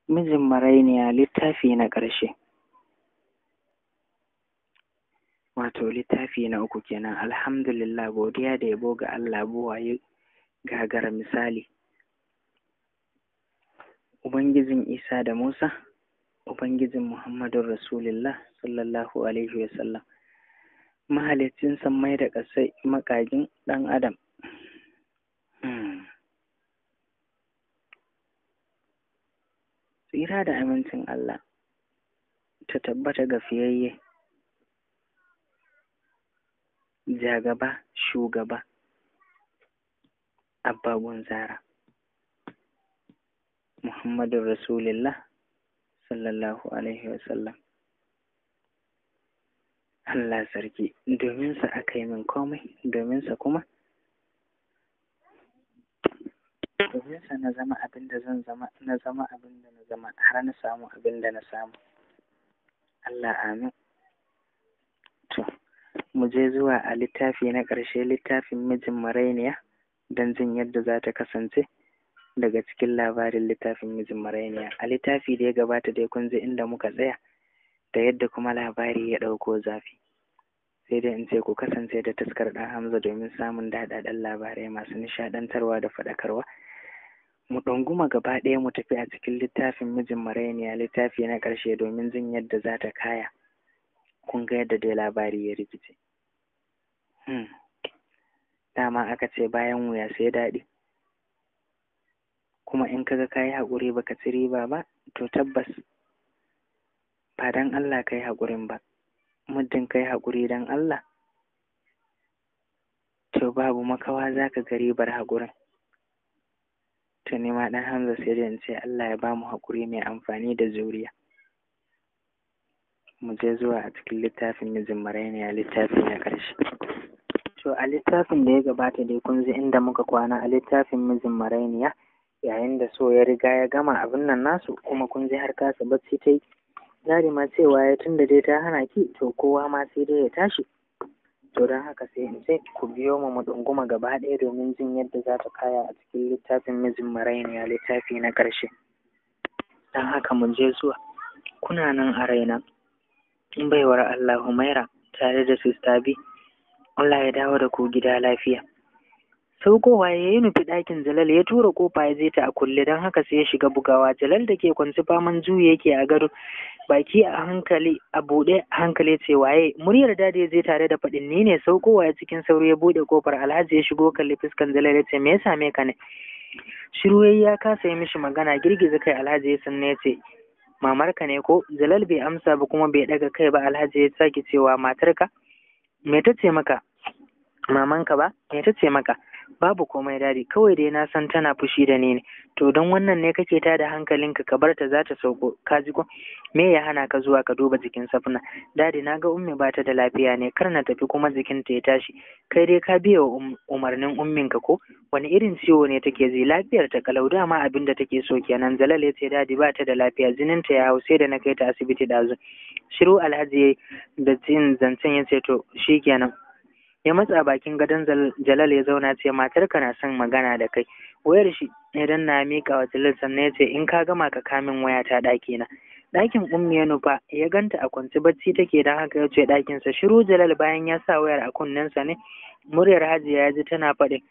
mijin marainiya littafi na ƙarshe wato littafi na uku kenan alhamdulillah godiya da yabo ga Allah buwaye gagara misali ubangijin Isa da Musa ubangijin Muhammadun Rasulullah sallallahu alaihi wasallam mahalicin sammai da ƙasai makagin ɗan adam tsira da amincin Allah ta tabbata ga fiyayye jagaba shugaba abbagun zara muhammadun rasulillah sallallahu alaihi wasallam Allah sarki dominsa aka yi min komai dominsa kuma dominsa na zama abin da zan zama na zama abin da na zama har na samu abin da na samu Allah amin to mu je zuwa a littafi na ƙarshe littafin mijin marainiya don jin yadda za ta kasance daga cikin labarin littafin mijin marainiya a littafi da ya gabata dai kun ji inda muka tsaya da yadda kuma labari ya ɗauko zafi sai dai in ce ku kasance da taskar ɗan hamza domin samun daɗaɗɗen labarai masu nishaɗantarwa da faɗakarwa mu ɗunguma gaba ɗaya mu tafi a cikin littafin mijin marainiya littafi na ƙarshe domin jin yadda za ta kaya kun ga yadda dai labari ya rikice hmm. dama aka ce bayan wuya sai daɗi kuma in kaga ka yi haƙuri baka ci riba ba to tabbas ba don Allah ka yi haƙurin ba muddin ka yi haƙuri don Allah to babu makawa za ka ga ribar haƙurin to ni ma ɗan Hamza sai da in ce Allah ya ba mu haƙuri mai amfani da zuriya mu je zuwa a cikin littafin mijin marainiya littafi na ƙarshe to a littafin da ya gabata dai kun ji inda muka kwana a littafin mijin marainiya yayin da so ya riga ya gama abin nan nasu kuma kun ji har kasa bacci ta yi jari ma cewa ya tunda dai ta hana ki to kowa ma sai dai ya tashi to don haka sai in ce ku biyo mu mu ɗunguma gaba ɗaya domin jin yadda za ta kaya a cikin littafin mijin marainiya littafi na ƙarshe don haka mu je zuwa kuna nan a raina baiwar Allah Humaira tare da Sista B Allah ya dawo da ku gida lafiya saukowa ya yi nufi ɗakin Jalal ya tura kofa ya je ta a kulle don haka sai ya shiga bugawa Jalal da ke kwanci faman juyi yake a gado baki a hankali a buɗe a hankali ce waye muryar dadi ya je tare da faɗin ni ne saukowa ya cikin sauri ya buɗe kofar Alhaji ya shigo kalli fuskan Jalal ya ce me ya same ka ne shiru ya kasa yi mishi magana girgiza kai Alhaji ya sanne ya ce mamarka ne ko Jalal bai amsa ba kuma bai daga kai ba Alhaji ya sake cewa matarka me ta ce maka mamanka ba me ta ce maka babu komai dadi kawai dai na san tana fushi da ni ne to don wannan ne kake ta da hankalinka ka bar ta za ta sauko ka ji ko me ya hana ka zuwa ka duba jikin safna dadi na ga ummi ba ta da lafiya ne kar na tafi kuma jikinta ya tashi kai dai ka biya wa umarnin umminka ko wani irin ciwo ne take ji lafiyar ta kalau dama abin da take so kenan jalal ya ce dadi ba ta da lafiya jininta ya hau sai da na kai ta asibiti dazu shiru alhaji da jin zancen ya ce to shikenan ya matsa bakin gadon Jalal ya zauna ce matarka na son magana da kai wayar shi idan na miƙa wa Jalal sannan ya ce in ka gama ka kamin waya ta ɗaki na ɗakin ummi ya nufa ya ganta a kwance bacci take don haka ya ce ɗakinsa shiru Jalal bayan ya sa wayar a kunnensa ne muryar Hajiya ya ji tana faɗin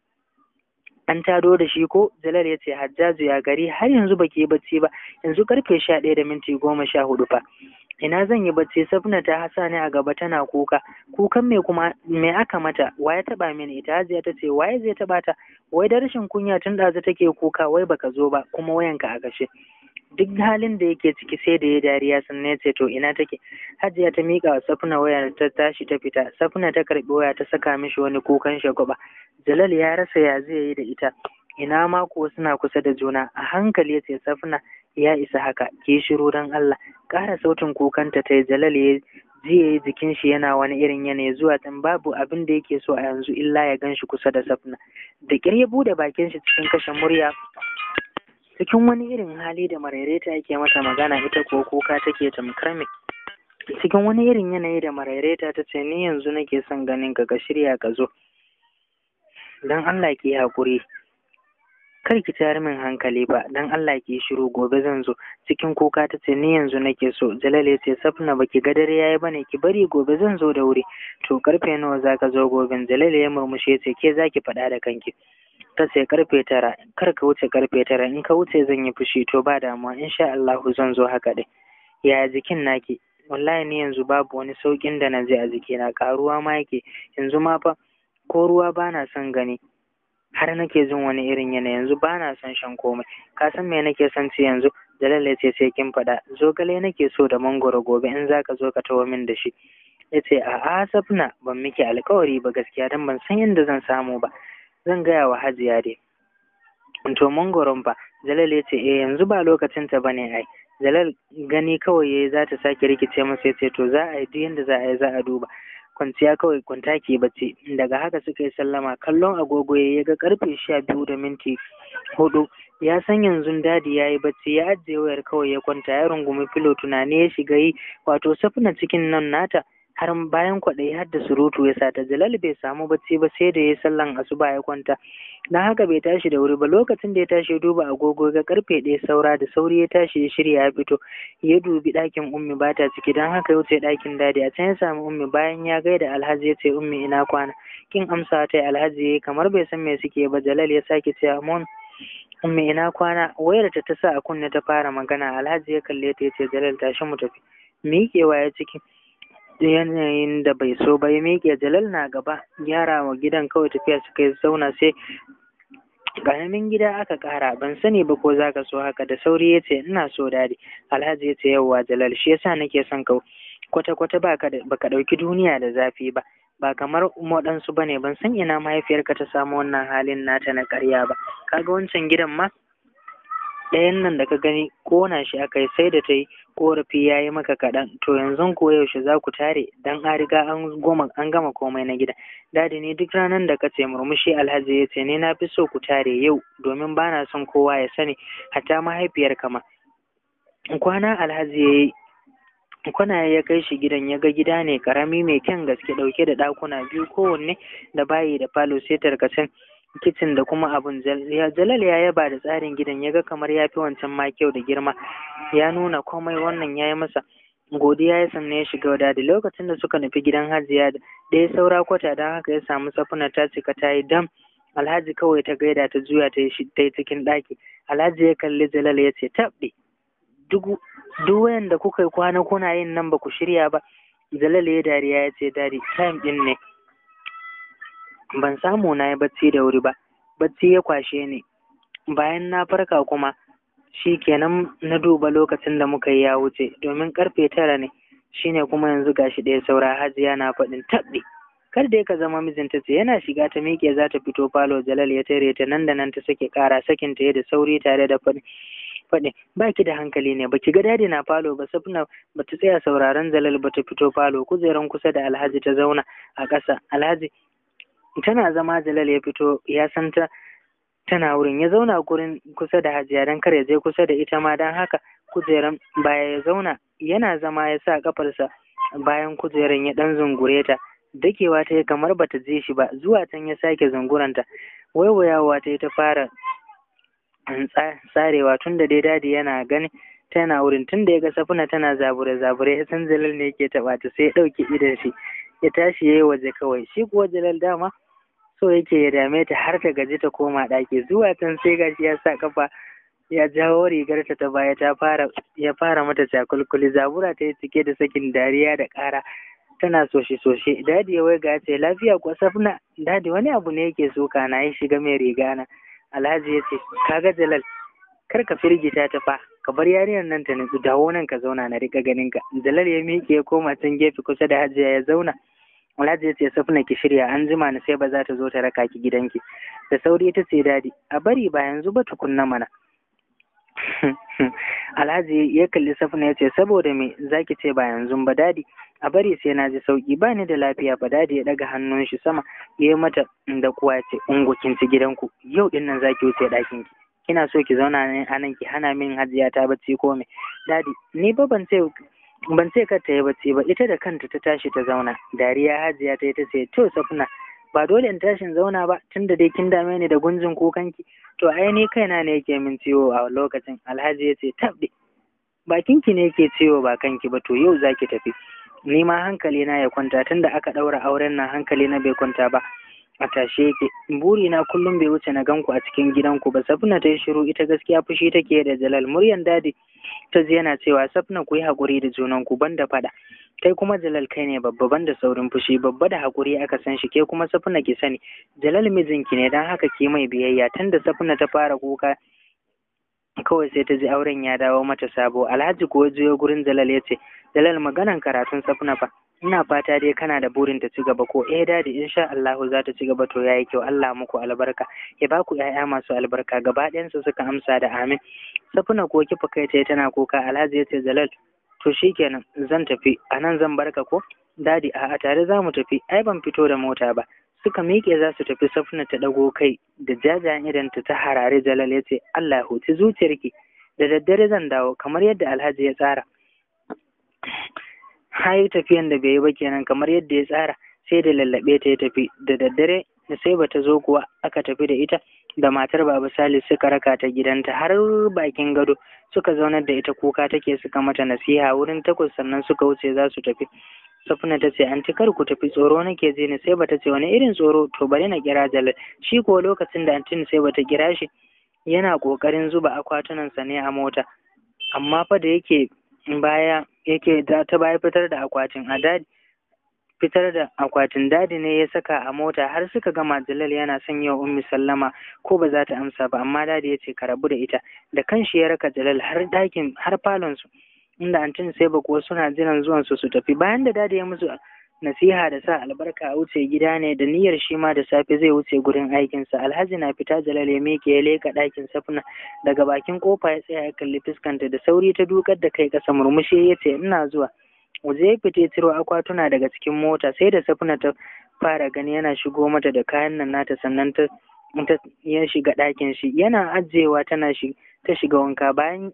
an tado da shi ko Jalal ya ce Hajjaju ya gari har yanzu baki yi bacci ba yanzu karfe sha ɗaya da minti goma sha hudu fa ina zan yi bacci safna ta hasa ni a gaba tana kuka kukan me kuma me aka mata waye taba mini ita hajiya ta ce waye zai taba ta wai da rashin kunya tun ɗazu take kuka wai baka zo ba kuma wayanka a kashe duk halin da yake ciki sai da ya dariya sannan ya ce to ina take hajiya ta miƙa wa safna wayar ta tashi ta fita safna ta karɓi waya ta saka mishi wani kukan shagwaba jalal ya rasa ya zai yi da ita ina ma kuwa suna kusa da juna a hankali ya ce safna ya isa haka ki shiru don Allah ƙara sautin kukanta ta jalal ya jiya jikin shi yana wani irin yanayi zuwa tun babu abin da yake so a yanzu illa ya gan shi kusa da safna da ƙyar ya bude bakin shi cikin kashe murya cikin wani irin hali da maraireta yake mata magana ita ko kuka take tamkar me cikin wani irin yanayi da maraireta ta ce ni yanzu nake son ganin ka ka shirya ka zo don Allah ki haƙuri kar ki tayar min hankali ba dan Allah ki shiru gobe zan zo cikin kuka ta ce ni yanzu nake so jalal ya ce safna baki ga dare yayi bane ki bari gobe zan zo da wuri to karfe nawa zaka zo goben jalal ya murmushe ya ce ke zaki faɗa da kanki ta ce karfe tara kar ka wuce karfe tara in ka wuce zan yi fushi to ba damuwa insha Allah zan zo haka dai yaya jikin naki wallahi ni yanzu babu wani saukin da na je a jikina karuwa ma yake yanzu ma fa ko ruwa bana son gani har nake jin wani irin yana yanzu bana son shan komai ka san me nake son ci yanzu Jalal ya ce sai kin faɗa zogale nake so da mangoro gobe in zaka zo ka tawo min da shi ya ce a'a safna ban miki alkawari ba gaskiya dan ban san yadda zan samu ba zan gaya wa hajiya dai to mangoron fa Jalal ya ce eh yanzu ba lokacin ta bane ai Jalal gani kawai yayi za ta sake rikice masa ya ce to za a yi duk yadda za a yi za a duba kwanciya kawai kwanta ke bacci daga haka suka yi sallama kallon agogo ya ga karfe sha biyu da minti hudu ya san yanzu dadi ya yi bacci ya ajiye wayar kawai ya kwanta ya rungumi filo tunani ya shiga yi wato safina cikin nan nata har bayan kwaɗayi har da surutu ya sata jalal bai samu bacci ba sai da ya sallan asuba ya kwanta na haka bai tashi da wuri ba lokacin da ya tashi ya duba agogo ga karfe ɗaya saura da sauri ya tashi ya shirya ya fito ya dubi ɗakin ummi ba ta ciki don haka ya wuce ɗakin dadi a can ya samu ummi bayan ya gaida alhaji ya ce ummi ina kwana kin amsa ta alhaji ya kamar bai san me suke ba jalal ya sake ce amon ummi ina kwana wayar ta ta sa a kunne ta fara magana alhaji ya kalle ta ya ce jalal tashi mu tafi miƙewa ya ciki yanayin da bai so ba ya miƙe jalal na gaba gyara wa gidan kawai tafiya suka yi zauna sai ƙaramin gida aka ƙara ban sani ba ko zaka so haka da sauri ya ce ina so dadi alhaji ya ce yauwa jalal shi yasa nake son ka kwata kwata baka baka ɗauki duniya da zafi ba ba kamar waɗansu ba ne ban san ina mahaifiyarka ta samu wannan halin nata na ƙarya ba kaga wancan gidan ma ɗayan nan da ka gani kona shi aka yi sai da ta yi korafi ya yi maka kaɗan to yanzu ko yaushe za ku tare dan an riga an goma an gama komai na gida dadi ne duk ranar da ka ce murmushi alhaji ya ce ne na fi so ku tare yau domin ba na son kowa ya sani hatta mahaifiyar kama kwana alhaji ya yi kwana ya kai shi gidan ya ga gida ne karami mai kyan gaske ɗauke da ɗakuna biyu kowanne da bayi da falo sai tarkacen kicin da kuma abun jalal ya yaba da tsarin gidan ya ga kamar ya fi wancan ma kyau da girma ya nuna komai wannan ya yi masa godiya ya sanna ya shiga wadada lokacin da suka nufi gidan hajiya da ya saura kwata don haka ya samu safuna ta cika ta yi dam alhaji kawai ta gaida ta juya ta yi cikin ɗaki alhaji ya kalli jalal ya ce tabɗe duk wayan da kuka yi kwana kuna yin nan ba ku shirya ba jalal ya dariya ya ce dadi time ɗin ne ban samu na yi bacci da wuri ba bacci ya kwashe ni bayan na farka kuma shi kenan na duba lokacin da muka yi ya wuce domin karfe tara ne shine kuma yanzu gashi ɗaya saura hajiya na faɗin taɓe kar dai ka zama mijinta ce yana shiga ta miƙe za ta fito falo jalal ya tare ta nan da nan ta sake ƙara sakin ta da sauri tare da faɗi faɗi ba ki da hankali ne baki ga dadi na falo ba safna ba ta tsaya sauraron jalal ba ta fito falo kujeran kusa da alhaji ta zauna a ƙasa alhaji tana zama jalal ya fito ya san ta tana wurin ya zauna gurin kusa da hajiya don kar ya je kusa da ita ma don haka kujeran baya ya zauna yana zama ya sa kafarsa bayan kujeran ya dan zungure ta dakewa ta yi kamar bata je shi ba zuwa can ya sake zunguranta waiwayawa ta yi ta fara tsarewa tun da dai dadi yana gani tana wurin tun da ya ga safuna tana zabure zabure ya san jalal ne yake taɓa ta sai ya ɗauki idon shi ya tashi ya yi waje kawai shi kuwa jalal dama so yake ya dame ta har ta gaji ta koma ɗaki zuwa can sai gashi ya sa kafa ya jawo rigarta ta baya ta fara ya fara mata cakulkuli zabura ta yi cike da sakin dariya da ƙara tana soshe soshe dadi ya waiga ce lafiya kuwa safna dadi wani abu ne yake soka na ya shiga mai riga na alhaji ya ce kaga jalal kar ka firgita ta fa ka bar yarinyar nan ta nutsu dawo nan ka zauna na rika ganin ka jalal ya miƙe ya koma can gefe kusa da hajiya ya zauna alhaji ya ce safna ki shirya an jima na sai ba za ta zo ta raka ki gidanki da sauri ta ce dadi a bari ba yanzu ba tukunna mana alhaji ya kalli safna ya ce saboda me zaki ce ba yanzu ba dadi a bari sai na ji sauki ba ni da lafiya ba dadi ya daga hannun shi sama ya yi mata da kuwa ce ungo kin ci gidanku yau din nan zaki wuce ɗakin ki kina so ki zauna ne a nan ki hana min hajiya ta bacci ko me dadi ni ba ban ce ban ce kar ta yi bacci ba ita da kanta ta tashi ta zauna dariya hajiya ta yi ta ce to safna ba dole in tashin zauna ba tunda dai kin dame ni da gunjin kukanki to ai ni kaina ne yake min ciwo a lokacin alhaji ya ce tabɗe bakinki ne yake ciwo ba kanki ba to yau zaki tafi ni ma hankali na ya kwanta tunda aka ɗaura auren nan hankali na bai kwanta ba a tashe yake buri na kullum bai wuce na ganku a cikin gidanku ba safna ta yi shiru ita gaskiya fushi take da jalal muryan dadi ta ji yana cewa safna ku yi haƙuri da junanku ban da faɗa kai kuma jalal kai ne babba ban da saurin fushi babba da haƙuri aka san shi ke kuma safna ki sani jalal mijinki ne don haka ki mai biyayya tunda safna ta fara kuka kawai sai ta ji auren ya dawo mata sabo alhaji kuwa juyo gurin jalal ya ce jalal maganan karatun safna fa ina fata dai kana da burin ta ci gaba ko eh dadi insha Allah za ta ci gaba to yayi kyau Allah muku albarka ya baku ƴaƴa masu albarka gaba ɗayan su suka amsa da amin safuna ko kifa kai ta tana kuka Alhaji yace Jalal to shikenan zan tafi anan zan barka ko dadi a tare za mu tafi ai ban fito da mota ba suka miƙe za su tafi safuna ta ɗago kai da jajayen idan ta harare Jalal yace Allah ya huci zuciyarki da daddare zan dawo kamar yadda Alhaji ya tsara har tafiyan da bai yi ba kenan kamar yadda ya tsara sai da lallaɓe ta ya tafi da daddare da sai bata zo kuwa aka tafi da ita da matar baba salis suka raka ta gidanta har bakin gado suka zaunar da ita kuka take suka mata nasiha wurin takwas sannan suka wuce za su tafi safina ta ce anti kar ku tafi tsoro nake ji ni sai bata ce wani irin tsoro to bari na kira jalal shi ko lokacin da antin sai bata kira shi yana kokarin zuba akwatunansa ne a mota amma fa da yake baya yake ta baya fitar da akwatin a dadi fitar da akwatin dadi ne ya saka a mota har suka gama jalal yana son yi wa ummi sallama ko ba za ta amsa ba amma dadi ya ce ka rabu da ita da kanshi ya raka jalal har dakin har falon su inda antin sai ba kuwa suna jiran zuwan su su tafi bayan da dadi ya musu nasiha da sa albarka a wuce gida ne da niyyar shi ma da safe zai wuce gurin aikinsa alhaji na fita jalal ya miƙe ya leka ɗakin safna daga bakin kofa ya tsaya ya kalli fuskanta da sauri ta dukar da kai ƙasa murmushi ya ce ina zuwa waje ya fita ciro akwatuna daga cikin mota sai da safna ta fara gani yana shigo mata da kayan nan nata sannan ta ya shiga ɗakin shi yana ajiyewa tana shi ta shiga wanka bayan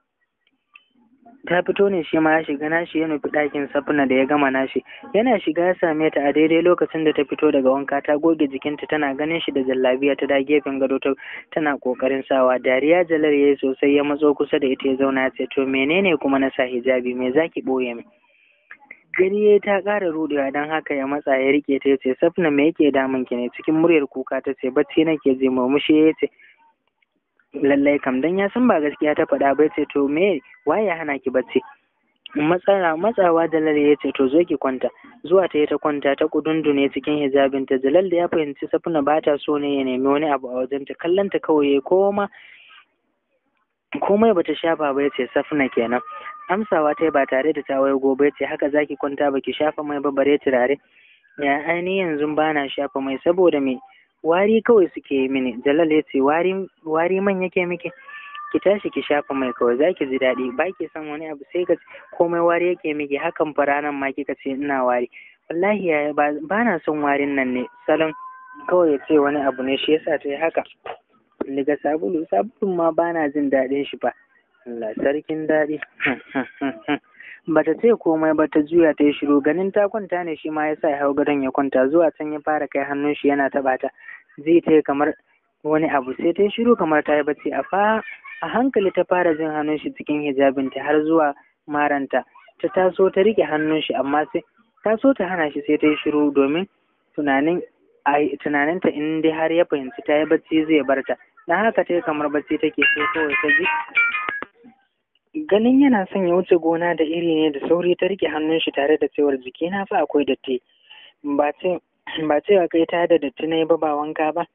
ta fito ne shi ma ya shiga nashi ya nufi ɗakin safna da ya gama nashi yana shiga ya same ta a daidai lokacin da ta fito daga wanka ta goge jikinta tana ganin shi da jallabiya ta da gefen gado ta tana kokarin sawa dariya jalar yayi sosai ya matso kusa da ita ya zauna ya ce to menene kuma na sa hijabi me zaki boye min gani yayi ta ƙara rudewa don haka ya matsa ya rike ta ya ce safna me yake damun ki ne cikin muryar kuka ta ce bacci nake ji murmushi ya ce lallai kam dan ya san ba gaskiya ta faɗa ba ce to me waye ya hana ki bacci matsala matsawa jalal ya ce to zo ki kwanta zuwa ta yi ta kwanta ta kudundune cikin hijabinta jalal da ya fahimci safuna ba ta so ne ya nemi wani abu a wajenta kallon ta kawai ya koma komai bata shafa ba ya ce safuna kenan amsawa ta ba tare da ta wayo gobe ce haka zaki kwanta baki shafa mai ba bare turare ya aini yanzu bana shafa mai saboda me wari kawai suke yi mini jalal ya ce wari man yake miki ki tashi ki shafa mai kawai zaki ji daɗi ba ki son wani abu sai ka komai wari yake miki hakan fa ranan ma kika ce ina wari wallahi yaya ba na son warin nan ne salon kawai ya ce wani abu ne shi yasa ta yi haka daga sabulu sabulun ma ba na jin daɗin shi ba Allah sarkin daɗi bata ce komai ba ta juya ta yi shiru ganin ta kwanta ne shi ma ya sa ya hau gadon ya kwanta zuwa can ya fara kai hannun shi yana taɓa ta zai ta kamar wani abu sai ta yi shiru kamar ta yi bacci a fa a hankali ta fara jin hannun shi cikin hijabinta har zuwa maranta ta taso ta rike hannun shi amma sai ta so ta hana shi sai ta yi shiru domin tunanin tunaninta in dai har ya fahimci ta yi bacci zai bar ta dan haka ta yi kamar bacci take sai kawai ta ji ganin yana son ya wuce gona da iri ne da sauri ta rike hannun shi tare da cewar jiki na fa akwai datti ba ce ba cewa kai ta da datti na yi ba ba wanka ba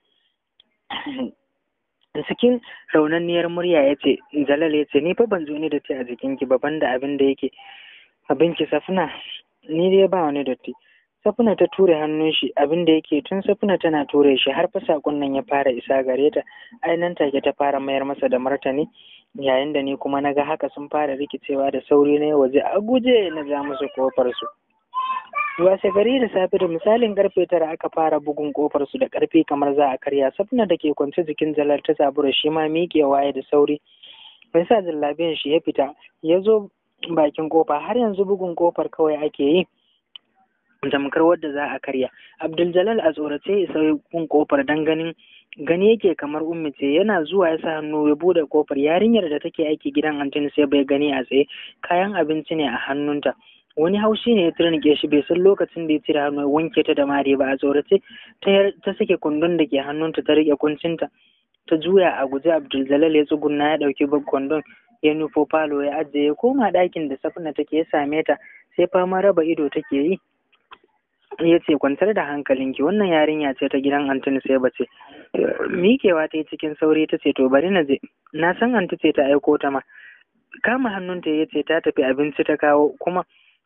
cikin raunanniyar murya ya ce jalal ya ce ni fa ban zo ni datti a jikinki ba banda abin da yake abinki safina ni dai ba wani datti safina ta ture hannun shi abin da yake tun safina tana ture shi har fa sakon nan ya fara isa gare ta ainihin take ta fara mayar masa da martani yayin da ni kuma na ga haka sun fara rikicewa da sauri na waje a guje na ja musu kofar su washe gari da safe da misalin karfe tara aka fara bugun kofar su da karfi kamar za a karya safna da ke kwance jikin jalar ta zabura shi ma miƙewa ya da sauri bai sa jallabiyan shi ya fita ya zo bakin kofa har yanzu bugun kofar kawai ake yi tamkar wadda za a karya abdul a tsorace ya sauya kun kofar dan ganin gani yake kamar ummi ce yana zuwa ya sa hannu ya bude kofar yarinyar da take aiki gidan antin sai bai gani a tsaye kayan abinci ne a hannunta wani haushi ne ya turnike shi bai san lokacin da ya cire hannu ya wanke ta da mare ba a tsorace ta sake kundin da ke hannunta ta rike kuncinta ta juya a guje abdul ya tsugunna ya dauki kwandon ya nufo falo ya ajiye ya koma ɗakin da safina take ya same ta sai fama raba ido take yi ya ce kwantar da hankalinki wannan yarinya ce ta gidan antini sai bace mikewa ta yi cikin sauri ta ce to bari na je na san anti ce ta aiko ta ma kama hannunta ya ce ta tafi abinci ta kawo kuma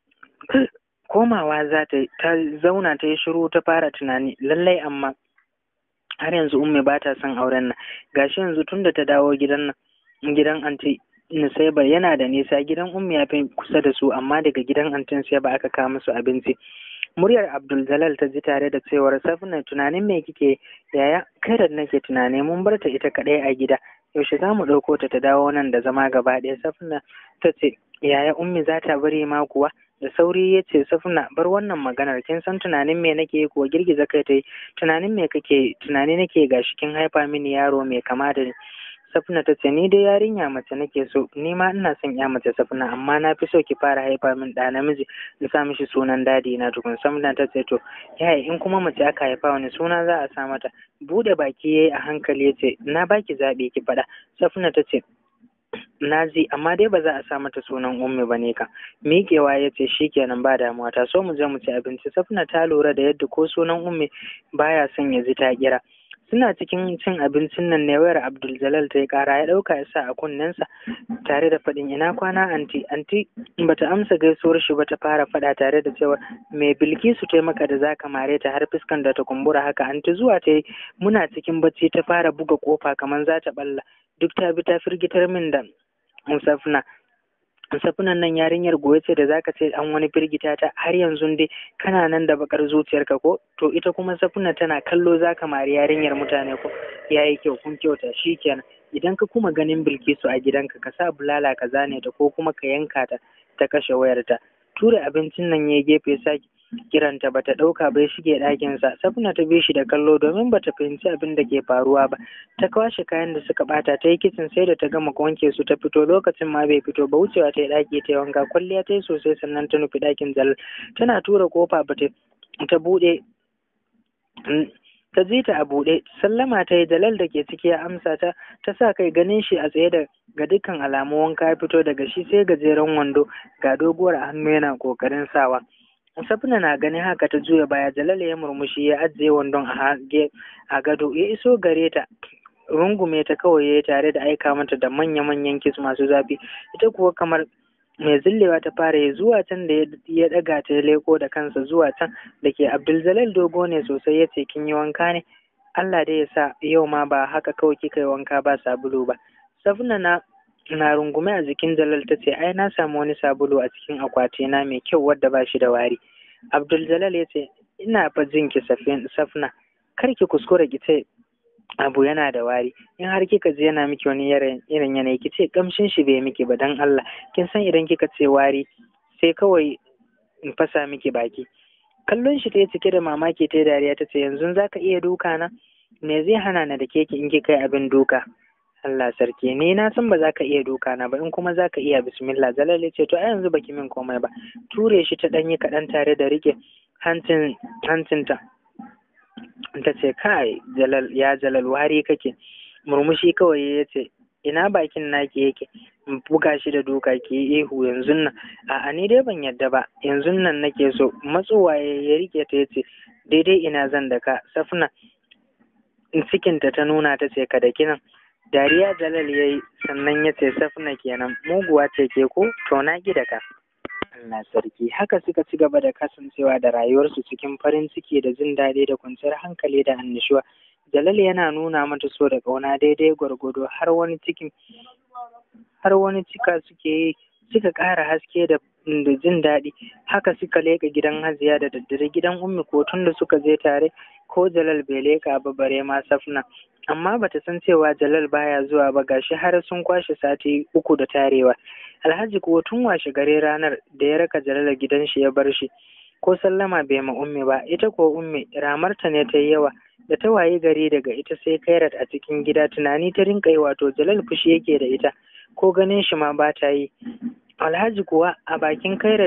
komawa za ta ta zauna ta yi shiru ta fara tunani lallai amma har yanzu umme ba ta son auren nan gashi yanzu tunda ta dawo gidan nan gidan anti Nusaiba yana da nisa gidan ummi ya fi kusa da su amma daga gidan antin sai ba aka kawo musu abinci muryar abdul jalal ta ji tare da cewar safina tunanin me kike yaya kai da nake tunani mun bar ta ita kadai a gida yaushe za mu ɗauko ta ta dawo nan da zama gaba ɗaya safina ta ce yaya ummi za ta bari ma kuwa da sauri ya ce safina bar wannan maganar kin san tunanin me nake kuwa girgiza kai ta yi tunanin me kake tunani nake gashi kin haifa mini yaro mai kama da ni Safina ta ce ni dai yarinya mace nake so ni ma ina son ya mace Safina amma na fi so ki fara haifa min ɗa namiji in sa mishi sunan dadi na tukun Safina ta ce to yaya in kuma mace aka haifa wani suna za a sa mata bude baki yayi a hankali ya ce na baki zaɓi ki faɗa Safina ta ce na ji amma dai ba za a sa mata sunan ummi ba ne ka miƙewa ya ce shikenan ba damuwa ta so mu je mu ci abinci Safina ta lura da yadda ko sunan ummi baya son ya ji ta kira suna cikin cin abincin nan ne wayar Abdul Jalal ta yi kara ya ɗauka ya sa a kunnensa tare da faɗin ina kwana anti anti bata amsa gaisuwar shi ba ta fara faɗa tare da cewa me Bilkisu ta maka da zaka mare ta har fuskan da ta kumbura haka anti zuwa ta yi muna cikin bacci ta fara buga kofa kamar za ta balla duk ta bi ta firgitar min da Musafna safinan nan yarinyar goye ce da zaka ce an wani firgita ta har yanzu dai kana nan da bakar zuciyarka ko to ita kuma safina tana kallo zaka mari yarinyar mutane ko yayi kyau kun kyauta shikenan idan ka kuma ganin bilkisu a gidanka ka sa bulala ka zane ta ko kuma ka yanka ta ta kashe wayarta ture abincin nan ya gefe saki kiranta bata ɗauka bai shige ɗakinsa safina ta bi shi da kallo domin bata fahimci abin da ke faruwa ba ta kwashe kayan da suka bata ta yi kicin sai da ta gama wanke su ta fito lokacin ma bai fito ba wucewa ta yi ɗaki ta yi wanka kwalliya ta yi sosai sannan ta nufi ɗakin jalal tana tura kofa ba ta ta buɗe ta ji ta a buɗe sallama ta yi jalal da ke ciki ya amsa ta ta sa kai ganin shi a tsaye da ga dukkan alamu wanka ya fito daga shi sai gajeren wando ga doguwar hannu yana kokarin sawa Safina na ganin haka ta juya baya Jalal ya murmushi ya ajiye wandon a a gado ya iso gare ta rungume ta kawai ya tare da aika mata da manya-manyan kis masu zafi ita kuwa kamar mai zillewa ta fara ya zuwa can da ya daga ta leko da kansa zuwa can da ke Abdul dogo ne sosai ya ce kin yi wanka ne Allah dai ya sa yau ma ba haka kawai kika yi wanka ba sabulu ba Safina na na rungume a jikin Jalal ta ce ai na samu wani sabulu a cikin akwatina mai kyau wadda ba shi da wari. Abdul Jalal ya ce ina fa jin ki safna kar ki kuskura ki ce abu yana da wari in har kika ji yana miki wani irin yanayi ki ce kamshin shi bai miki ba dan Allah kin san idan kika ce wari sai kawai in fasa miki baki kallon shi ta yi cike da mamaki ta dariya ta ce yanzu za ka iya duka na me zai hana na da keki in kika yi abin duka Allah sarki ni na san ba za ka iya duka na ba in kuma za ka iya bismillah jalal ya ce to a yanzu baki min komai ba ture shi ta ɗanyi kaɗan tare da rike hancin hancinta ta ce kai jalal ya jalal wari kake murmushi kawai ya ce ina bakin naki yake buga shi da duka ki yi ihu yanzu nan a'a ni dai ban yadda ba yanzu nan nake so matsowa ya rike ta ya ce daidai ina zan da ka safna cikinta ta nuna ta ce ka da kinan dariya jalal ya yi sannan ya ce safna kenan muguwa ce ke ko to na da ka Allah sarki haka suka ci gaba da kasancewa da rayuwarsu cikin farin ciki da jin daɗi da kwanciyar hankali da annishuwa jalal yana nuna mata so da ƙauna daidai gwargwado har wani cikin har wani cika suke yi suka ƙara haske da da jin daɗi haka suka leƙa gidan hajiya da daddare gidan ummi ko tun da suka je tare ko jalal bai leƙa ba bare ma safna amma bata san cewa jalal baya zuwa ba gashi har sun kwashe sati uku da tarewa alhaji kuwa tun washe gare ranar da ya raka jalal gidan shi ya bar shi ko sallama bai ma ummi ba ita ko ummi ramarta ne ta yi yawa da ta waye gari daga ita sai kairat a cikin gida tunani ta rinka yi wato jalal fushi yake da ita ko ganin shi ma ba ta yi alhaji kuwa a bakin kairat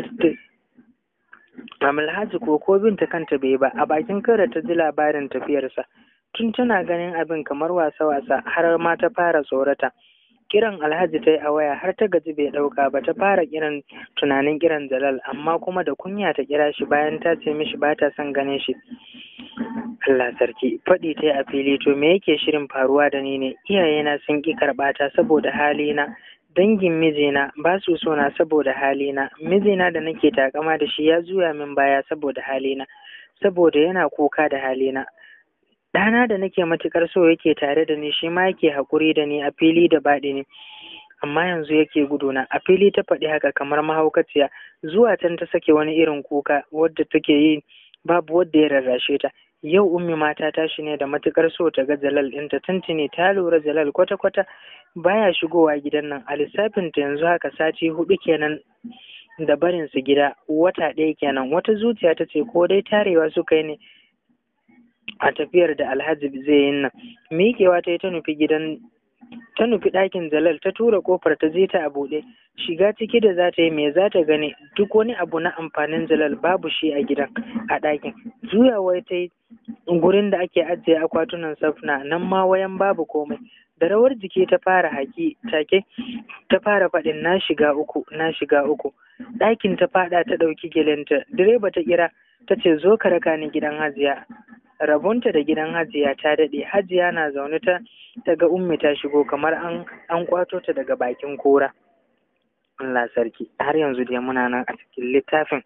alhaji ko ko binta kanta bai ba a bakin kairat ta ji labarin tafiyarsa tun tana ganin abin kamar wasa-wasa har ma ta fara tsorata kiran alhaji ta yi a waya har ta gaji bai ɗauka ba ta fara kiran tunanin kiran jalal amma kuma da kunya ta kira shi bayan ta ce mishi ba ta son ganin shi Allah sarki faɗi ta yi a fili to me yake shirin faruwa da ni ne iyayena sun ƙi karɓata saboda halina dangin mijina ba su so na saboda halina mijina da nake takama da shi ya juya min baya saboda halina saboda yana kuka da halina ɗana da nake matuƙar so yake tare da ni shi ma yake haƙuri da ni a fili da baɗi ne amma yanzu yake guduna a fili ta faɗi haka kamar mahaukaciya zuwa can ta sake wani irin kuka wadda take yi babu wadda ya rarrashe ta yau ummi mata tashi ne da matuƙar so ta ga jalal ɗinta tuntuni ta lura jalal kwata-kwata baya shigowa gidan nan a lissafinta yanzu haka sati hudu kenan da barin su gida wata ɗaya kenan wata zuciya ta ce ko dai tarewa suka yi ne a tafiyar da alhaji zai yi nan miƙewa ta yi ta nufi gidan ta nufi ɗakin jalal ta tura ƙofar ta je ta a buɗe shiga ciki da za ta yi me za ta gani duk wani abu na amfanin jalal babu shi a gidan a ɗakin juyawa ta yi gurin da ake ajiye akwatunan safna nan ma wayan babu komai da rawar jiki ta fara haki take ta fara faɗin na shiga uku na shiga uku ɗakin ta faɗa ta ɗauki gelenta direba ta kira ta ce zo ka raka ni gidan hajiya rabonta da gidan hajiya ta daɗe hajiya na zaune ta ta ga ummi ta shigo kamar an an kwato ta daga bakin kora Allah sarki har yanzu dai muna nan a cikin littafin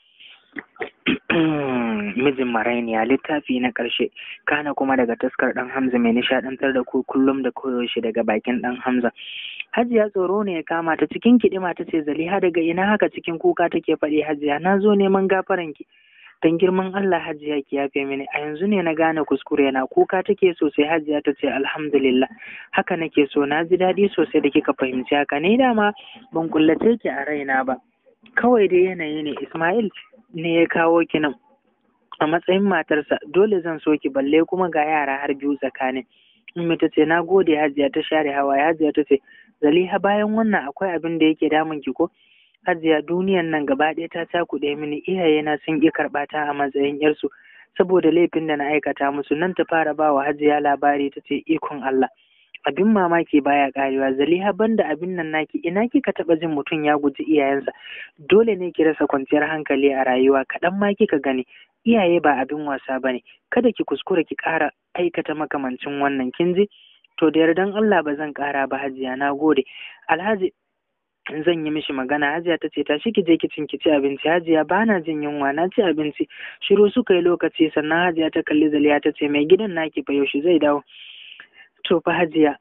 mijin marainiya littafi na ƙarshe kana kuma daga taskar ɗan hamza mai nishaɗantar da ku kullum da koyaushe daga bakin ɗan hamza hajiya tsoro ne ya kama ta cikin kiɗima ta ce zaliha daga ina haka cikin kuka take faɗi hajiya na zo neman gafaranki dan girman Allah hajiya ki yafe mini a yanzu ne na gane kuskure na kuka take sosai hajiya ta ce alhamdulillah haka nake so na ji daɗi sosai da kika fahimci haka ne dama ban kullace ki a raina ba kawai dai yanayi ne Ismail ne ya kawo ki nan a matsayin matarsa dole zan so ki balle kuma ga yara har biyu tsakanin Ummi ta ce na gode hajiya ta share hawaye hajiya ta ce zaliha bayan wannan akwai abin da yake damun ki ko hajiya duniyan nan gaba ɗaya ta cakuɗe mini iyayena sun ƙi karɓa ta a matsayin yarsu saboda laifin da na aikata musu nan ta fara ba wa hajiya labari ta ce ikon Allah abin mamaki baya karewa zaliha banda abin nan naki ina kika taɓa jin mutum ya guji iyayensa dole ne ki rasa kwanciyar hankali a rayuwa kaɗan ma kika gani iyaye ba abin wasa bane kada ki kuskura ki ƙara aikata makamancin wannan kin ji to da yardan Allah ba zan ƙara ba hajiya na gode alhaji zan yi mishi magana hajiya ta ce tashi ki je kicin ki ci abinci hajiya ba na jin yunwa na ci abinci shiru suka yi lokaci sannan hajiya ta kalli zaliya ta ce mai gidan naki fa yaushe zai dawo to fa hajiya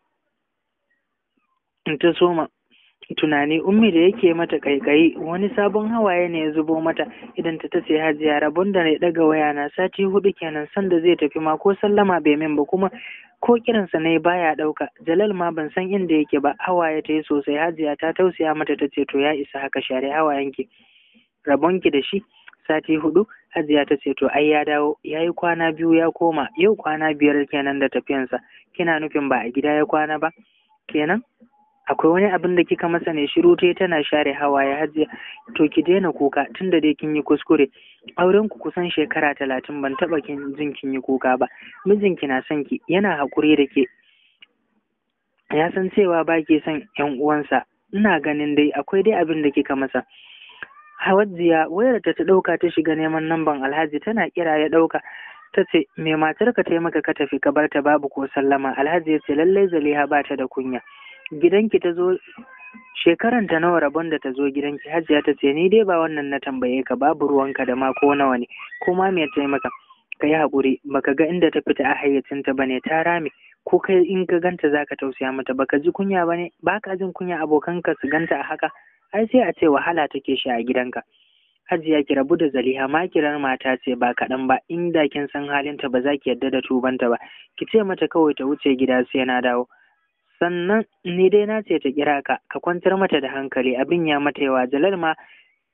ta soma tunani ummi da yake mata kaikayi wani sabon hawaye ne ya zubo mata idan ta tace hajiya rabon da na daga waya na sati hudu kenan sanda zai tafi ma ko sallama bai min ba kuma ko kiransa ne baya ɗauka jalal ma ban san inda yake ba hawaye ta yi sosai hajiya ta tausaya mata ta ce to ya isa haka share hawayenki rabonki da shi sati hudu hajiya ta ce to ai ya dawo ya yi kwana biyu ya koma yau kwana biyar kenan da tafiyansa kina nufin ba a gida ya kwana ba kenan akwai wani abin da kika masa ne shiru ta tana share hawaye hajiya to ki daina kuka tunda dai kin yi kuskure auren ku kusan shekara talatin ban taba kin jin kin yi kuka ba mijinki na son ki yana haƙuri da ke ya san cewa ba ke son yan uwansa ina ganin dai akwai dai abin da kika masa hawajiya wayar ta ta ɗauka ta shiga neman namban alhaji tana kira ya ɗauka ta ce me matar ka taimaka ka tafi ka bar ta babu ko sallama alhaji ya ce lallai zaliha ba ta da kunya gidanki ta zo shekaran ta nawa rabon da ta zo gidanki hajiya ta ce ni dai ba wannan na tambaye ka babu ruwanka da ma ko nawa ne ko ma me taimaka ka yi haƙuri baka ga inda ta fita a hayyacinta ba ne ta rame ko kai in ka ganta za ka tausaya mata baka ji kunya ba ne ba ka jin kunya abokanka su ganta a haka ai sai a ce wahala take shi a gidanka hajiya ki rabu da zaliha ma kirar mata ce ba kaɗan ba inda kin san halinta ba za ki yarda da tubanta ba ki ce mata kawai ta wuce gida sai na dawo sannan ni dai na ce ta kira ka ka kwantar mata da hankali abin ya mata yawa jalal ma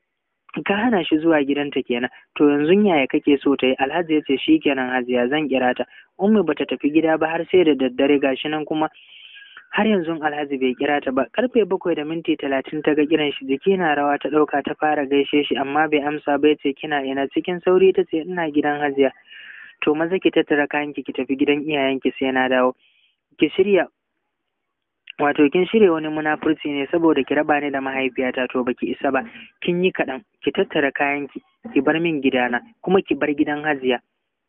ka hana shi zuwa gidanta kenan to yanzu yaya kake so ta yi alhaji ya ce shi kenan hajiya zan kira ta ummi bata tafi gida ba har sai da daddare gashi nan kuma har yanzu alhaji bai kira ta ba karfe bakwai da minti talatin ta ga kiran shi jiki na rawa ta ɗauka ta fara gaishe shi amma bai amsa ba ce kina ina cikin sauri ta ce ina gidan hajiya to maza ki tattara kayanki ki tafi gidan iyayenki sai na dawo ki shirya wato kin shirya wani munafurci ne saboda ki raba ni da mahaifiyata to baki isa ba kin yi kaɗan ki tattara kayanki ki bar min gidana kuma ki bar gidan hajiya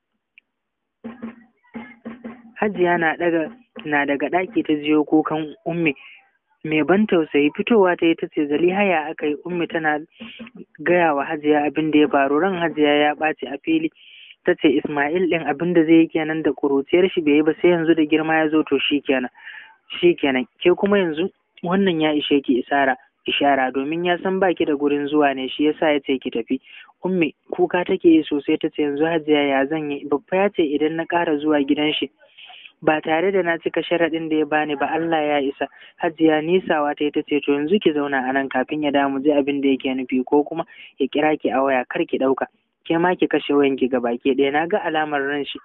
hajiya na daga na daga ɗaki ta jiyo kukan ummi mai ban tausayi fitowa ta yi ta ce zalihaya aka yi ummi tana gaya wa hajiya abin da ya faru ran hajiya ya ɓaci a fili ta ce ismail ɗin abin da zai yi kenan da ƙuruciyar shi bai yi ba sai yanzu da girma ya zo to shi kenan shi kenan ke kuma yanzu wannan ya ishe ki isara ishara domin ya san baki da gurin zuwa ne shi yasa ya ce ki tafi ummi kuka take yi sosai ta ce yanzu hajiya ya zan yi babba ya ce idan na ƙara zuwa gidan shi ba tare da na cika sharaɗin da ya bani ba Allah ya isa hajiya nisawa ta ta ce to yanzu ki zauna a nan kafin ya damu ji abin da yake nufi ko kuma ya kira ki a waya kar ki ɗauka ke ma ki kashe wayanki ga baki ɗaya na ga alamar ran shi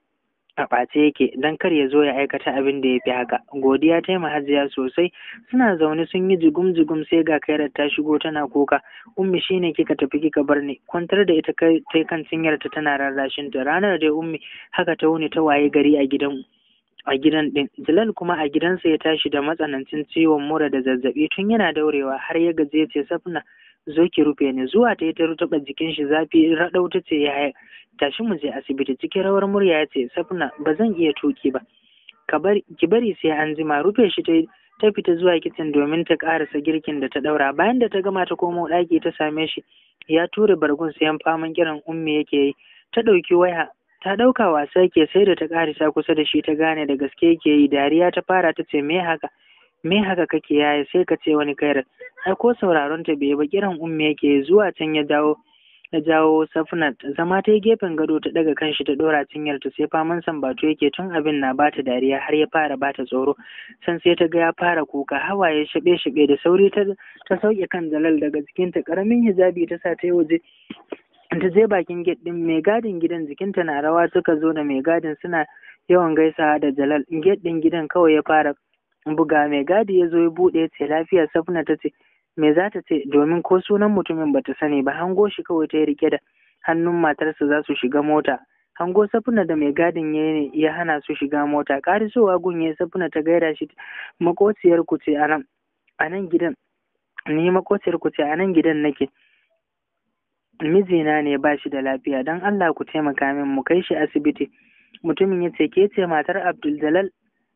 a ɓace yake don kar ya zo ya aikata abin da ya fi haka godiya ta yi hajiya sosai suna zaune sun yi jigum jigum sai ga kairar ta shigo tana kuka ummi shine kika tafi kika bar ni kwantar da ita kai ta kan cinyar ta tana rarrashin ta ranar da ummi haka ta wuni ta waye gari a gidan a gidan din Jalal kuma a gidansa ya tashi da matsanancin ciwon mura da zazzabi tun yana daurewa har ya gaje ya ce safna zo ki rufe ni zuwa ta yi ta rutaba jikin shi zafi raɗau ta ce ya tashi mu je asibiti cikin rawar murya ya ce safna ba zan iya tuki ba ki bari sai an jima rufe shi ta ta fita zuwa kicin domin ta karasa girkin da ta daura bayan da ta gama ta komo ɗaki ta same shi ya ture bargun sayan faman kiran ummi yake yi ta ɗauki waya ta ɗauka wasa yake sai da ta karisa kusa da shi ta gane da gaske yake yi dariya ta fara ta ce me haka me haka kake yaya sai ka ce wani kairar ai ko sauraron ta bai ba kiran ummi yake zuwa can ya dawo ya jawo safnat zama ta yi gefen gado ta daga kanshi ta dora cinyar ta sai faman sambato yake tun abin na bata dariya har ya fara bata tsoro san sai ta ga ya fara kuka hawaye shabe shabe da sauri ta ta sauke kan jalal daga jikinta karamin hijabi ta sa ta yi waje ta je bakin gate din mai gadin gidan jikinta na rawa suka zo da mai gadin suna yawan gaisawa da jalal gate din gidan kawai ya fara buga mai gadi ya zo ya buɗe ya ce lafiya safna ta ce me za ta ce domin ko sunan mutumin bata sani ba hango shi kawai ta yi rike da hannun matarsa za su shiga mota hango safuna da mai gadin ya ya hana su shiga mota karisowa gun ya safuna ta gaida shi makociyar ku ce a nan a nan gidan ni makociyar ku ce a nan gidan nake mijina ne ba shi da lafiya don Allah ku taimaka min mu kai shi asibiti mutumin ya ce ke ce matar Abdul Jalal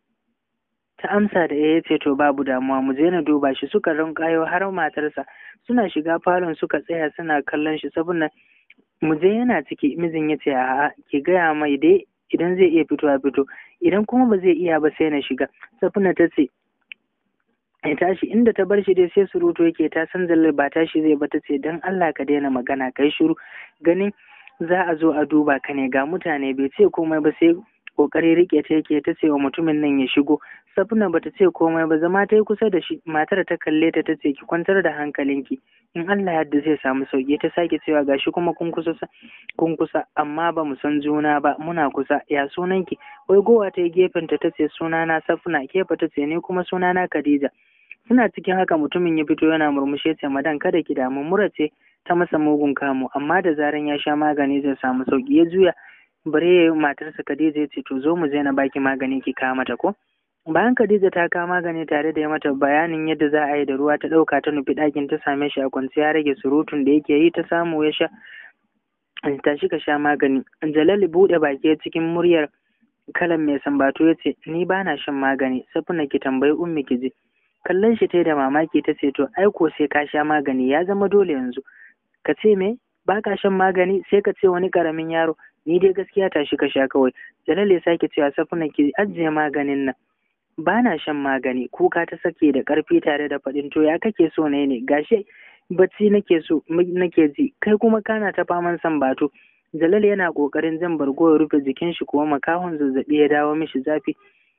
ta amsa da ya ce to babu damuwa mu je na duba shi suka rinkayo har matarsa suna shiga falon suka tsaya suna kallon shi saboda mu je yana ciki mijin ya ce a'a ki gaya mai dai idan zai iya fito a fito idan kuma ba zai iya ba sai na shiga safina ta ce ya tashi inda ta bar shi dai sai surutu yake ta san zallar ba tashi zai ba ta ce don Allah ka daina magana kai shiru ganin za a zo a duba ka ne ga mutane bai ce komai ba sai kokari rike ta yake ta ce wa mutumin nan ya shigo safina bata ce komai ba zama ta yi kusa da shi matar ta kalle ta ta ce ki kwantar da hankalinki in Allah yadda zai samu sauki ta sake cewa gashi kuma kun kusa kun kusa amma ba mu san juna ba muna kusa ya sunanki wai gowa ta yi gefen ta ta ce sunana safina kefa ta ce ni kuma sunana Khadija suna cikin haka mutumin ya fito yana murmushe ce madan kada ki damu mura ce ta masa mugun kamu amma da zaran ya sha magani zai samu sauki ya juya bare matarsa Khadija ya ce to zo mu je na baki magani ki kawo mata ko bayan Khadija ta kawo magani tare da ya mata bayanin yadda za a yi da ruwa ta ɗauka ta nufi ɗakin ta same shi a kwance ya rage surutun da yake yi ta samu ya sha tashi ka sha magani Jalali buɗe baki cikin muryar kalan mai sambato ya ce ni ba na shan magani safina ki tambayi ummi ki je kallon shi ta da mamaki ta ce to ai ko sai ka sha magani ya zama dole yanzu ka ce me ba ka shan magani sai ka ce wani karamin yaro ni dai gaskiya tashi ka sha kawai jalal ya sake cewa safina ki ajiye maganin nan ba na shan magani kuka ta sake da ƙarfi tare da faɗin to ya kake so ne ne gashi bacci nake so nake ji kai kuma kana ta faman san bato jalal yana ƙoƙarin jan bargo ya rufe jikin shi kuma makahon zazzaɓi ya dawo mishi zafi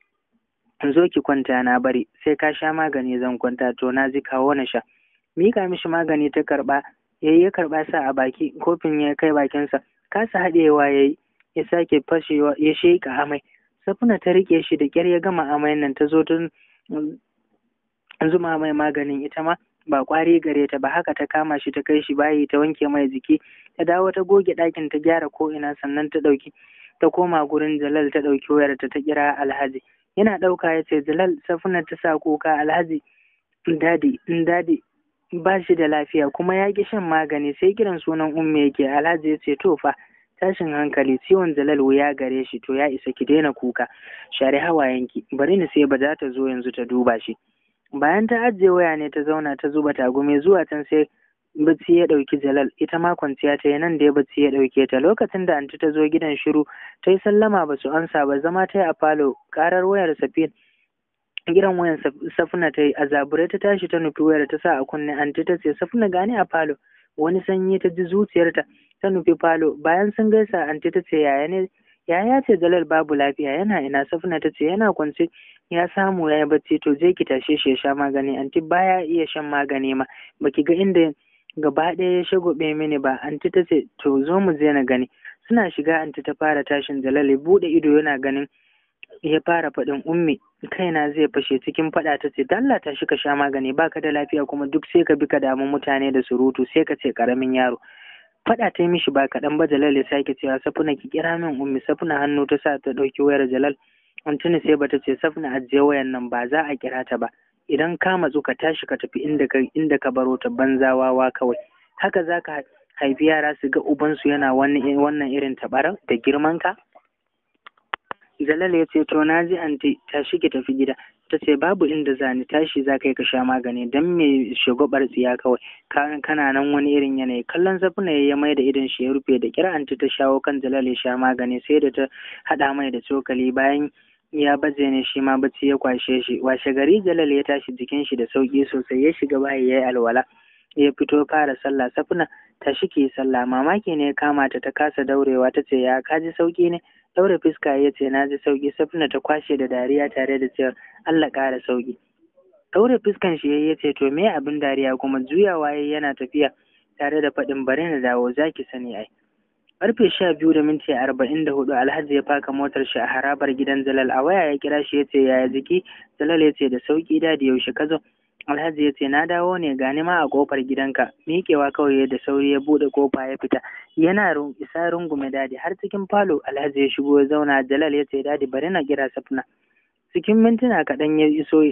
zo ki kwanta na bari sai ka sha magani zan kwanta to na ji kawo na sha mika mishi magani ta karɓa yayi ya karɓa sa a baki kofin ya kai bakinsa kasa haɗewa yayi ya sake fashewa ya sheƙa amai safuna ta riƙe shi da ƙyar ya gama amai nan ta zo tun zuma mai maganin ita ma ba ƙwari gare ta ba haka ta kama shi ta kai shi bayi ta wanke mai jiki ta dawo ta goge ɗakin ta gyara ko ina sannan ta ɗauki ta koma gurin Jalal ta ɗauki wayarta ta kira Alhaji yana ɗauka ya ce Jalal safuna ta sa kuka Alhaji dadi dadi ba shi da lafiya kuma ya ƙi shan magani sai kiran sunan umme yake Alhaji ya ce to fa tashin hankali ciwon Jalal wuya gare shi to ya isa ki daina kuka share hawayenki bari ni sai ba za ta zo yanzu ta duba shi bayan ta ajiye waya ne ta zauna ta zuba tagume zuwa can sai bacci ya ɗauki Jalal ita ma kwanciya ta yi nan da ya bacci ya ɗauke ta lokacin da anti ta zo gidan shiru ta yi sallama ba su ansa ba zama ta yi a falo karar wayar safin gidan wayan safuna ta yi a zabure ta tashi ta nufi wayar ta sa a kunne anti ta ce safuna gani a falo wani sanyi ta ji zuciyarta ta nufi falo bayan sun gaisa anti ta ce yaya ne yaya ce Jalal babu lafiya yana ina safuna ta ce yana kwance ya samu ya yi bacci to je ki tashe shi ya sha magani anti baya iya shan magani ma baki ga inda gaba ɗaya ya shagobe mini ba anti ta ce to zo mu je na gani suna shiga anti ta fara tashin Jalal ya buɗe ido yana ganin ya fara faɗin ummi kaina zai fashe cikin faɗa ta ce dalla ta shi ka sha magani baka da lafiya kuma duk sai ka bi ka damu mutane da surutu sai ka ce karamin yaro faɗa ta yi mishi ba kaɗan ba Jalal ya sake cewa safuna ki kira min ummi safuna hannu ta sa ta ɗauki wayar Jalal Antuni sai bata ce safuna ajiye wayan nan ba za a kira ta ba idan ka matsu ka tashi ka tafi inda ka inda ka baro ta banzawawa kawai haka zaka haifi yara su ga ubansu yana wannan irin tabarar da girman ka Jalal ya ce to na ji anti tashi ki tafi gida ta ce babu inda zani tashi za ka yi ka sha magani dan me shugabar tsiya kawai kana nan wani irin yanayi kallon safuna ya mai da idon shi ya rufe da kira anti ta shawo kan Jalal ya sha magani sai da ta haɗa mai da cokali bayan ya baje ne shi ma bacci ya kwashe shi washe gari Jalal ya tashi jikin shi da sauki sosai ya shiga bayi ya yi alwala ya fito fara sallah safuna tashi ki sallah mamaki ne ya kama ta ta kasa daurewa ta ce ya kaji sauki ne daure fuska ya ce na ji sauki safina ta kwashe da dariya tare da cewa Allah ƙara sauki daure fuskan shi ya ce to me abin dariya kuma juyawa yayi yana tafiya tare da faɗin bari na dawo zaki sani ai karfe sha biyu da minti arba'in da hudu alhaji ya faka motar shi a harabar gidan jalal a waya ya kira shi ya ce yaya jiki jalal ya ce da sauki da yaushe ka zo alhaji ya ce na dawo ne gani ma a kofar gidanka miƙewa kawai da sauri ya buɗe kofa ya fita yana isa rungume dadi har cikin falo alhaji ya shigo ya zauna jalal ya ce dadi bari na kira safna cikin mintuna kaɗan ya iso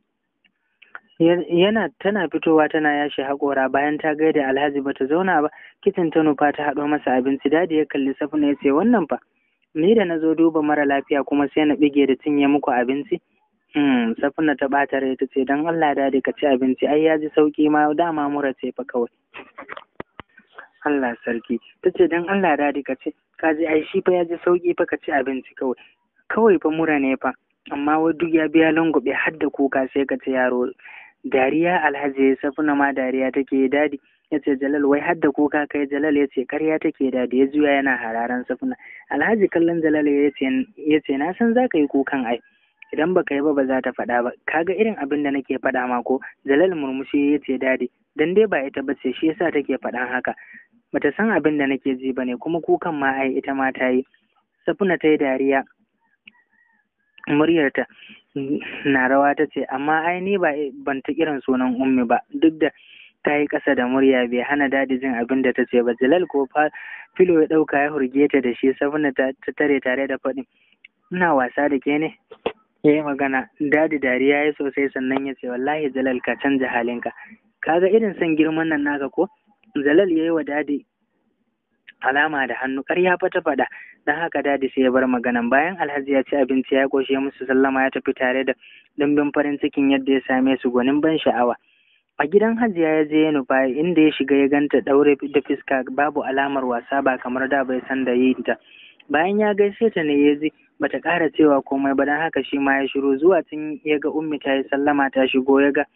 yana tana fitowa tana yashi haƙora bayan ta gaida alhaji bata zauna ba kicin ta nufa ta haɗo masa abinci dadi ya kalli safna ya ce wannan fa ni da na zo duba mara lafiya kuma sai na bige da cinye muku abinci Hmm, safina ta ɓata rai ta ce don Allah da ka ci abinci ai ya ji sauƙi ma dama mura ce fa kawai. Allah sarki ta ce don Allah da ka ce ka ji ai shi fa ya ji sauƙi fa ka ci abinci kawai. Kawai fa mura ne fa amma wai duk ya biya langwabe har da kuka sai ka ce yaro dariya alhaji safina ma dariya take dadi ya ce jalal wai har da kuka kai jalal ya ce karya take dadi ya juya yana hararan safina alhaji kallon jalal ya ce na san za ka yi kukan ai. idan baka yi ba ba za ta faɗa ba kaga irin abin da nake faɗa ma ko jalal murmushi ya ce dadi dan dai ba ita bace shi yasa take faɗan haka bata san abin da nake ji bane kuma kukan ma ai ita ma ta yi safuna ta yi dariya muryarta na rawa ta ce amma ai ni ba ban ta kiran sunan ummi ba duk da ta yi ƙasa da murya bai hana dadi jin abin da ta ce ba jalal ko filo ya ɗauka ya hurge ta da shi safuna ta tare tare da faɗin ina wasa da ke ne ya yi magana dadi dariya ya sosai sannan ya ce wallahi jalal ka canja halinka kaga irin son girman nan naka ko jalal ya yi wa dadi alama da hannu ƙarya fa ta faɗa don haka dadi sai ya bar maganan bayan alhaji ya ci abinci ya koshe musu sallama ya tafi tare da dimbin farin cikin yadda ya same su gwanin ban sha'awa a gidan hajiya ya je ya nufa inda ya shiga ya ganta ɗaure da fuska babu alamar wasa ba kamar da bai san da yin ta bayan ya gaishe ta ne ya ji bata ƙara cewa komai ba don haka shi ma ya shiru zuwa tun ya ga ummi ta yi sallama ta shigo ya ga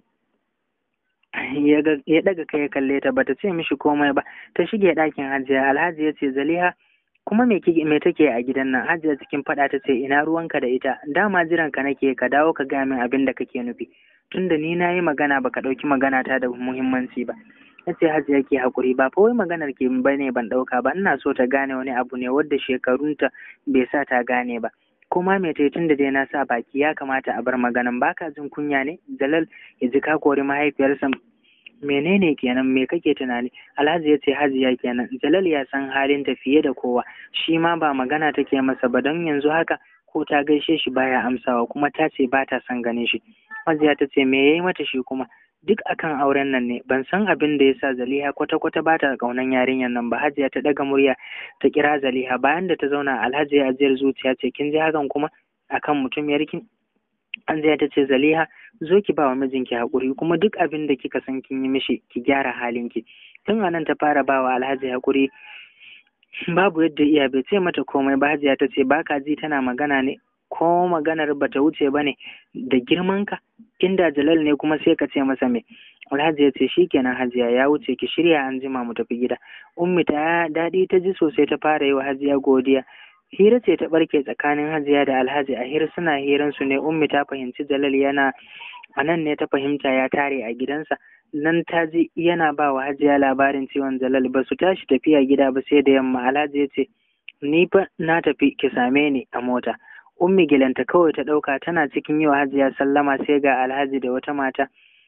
ya daga kai ya kalle ta bata ce mishi komai ba ta shige ɗakin hajiya alhaji ya ce zaliha kuma me me take a gidan nan hajiya cikin faɗa ta ce ina ruwanka da ita dama jiran ka nake ka dawo ka gaya min abin da kake nufi tunda ni na yi magana baka ɗauki magana ta da muhimmanci ba na ce hajiya ke haƙuri ba fa wai maganar ke ba ne ban ɗauka ba ina so ta gane wani abu ne wadda shekarunta bai sa ta gane ba kuma me ta tun da dai na sa baki ya kamata a bar maganan baka jin kunya ne jalal ya ji ka kori mahaifiyarsa menene kenan me kake tunani alhaji ya ce hajiya kenan jalal ya san halin ta fiye da kowa shi ma ba magana take masa ba don yanzu haka ko ta gaishe shi baya amsawa kuma ta ce ba ta son ganin shi hajiya ta ce me yayi mata shi kuma duk akan auren nan ne ban san abin da yasa Zaliha kwata kwata ba ta kaunan yarinyar nan ba Hajiya ta daga murya ta kira Zaliha bayan da ta zauna Alhaji ya ajiyar zuciya ce kin ji hakan kuma akan mutum yarkin Anziya ta ce Zaliha zo ki ba wa mijinki hakuri kuma duk abin da kika san kin yi mishi ki gyara halinki tun anan ta fara ba wa Alhaji hakuri babu yadda iya bai ce mata komai ba Hajiya ta ce baka ji tana magana ne ko maganar bata wuce ba ne da girmanka inda jalal ne kuma sai ka ce masa me alhaji ya ce shikenan hajiya ya wuce ki shirya an jima mu tafi gida ummi ta daɗi ta ji sosai ta fara yi wa hajiya godiya hira ce ta barke tsakanin hajiya da alhaji a hira suna hiran su ne ummi ta fahimci jalal yana a nan ne ta fahimta ya tare a gidansa nan ta ji yana ba wa hajiya labarin ciwon jalal ba su tashi tafiya gida ba sai da yamma alhaji ya ce ni fa na tafi ki same ni a mota ummi gilanta kawai ta ɗauka tana cikin yi wa hajiya sallama sai ga alhaji da wata mata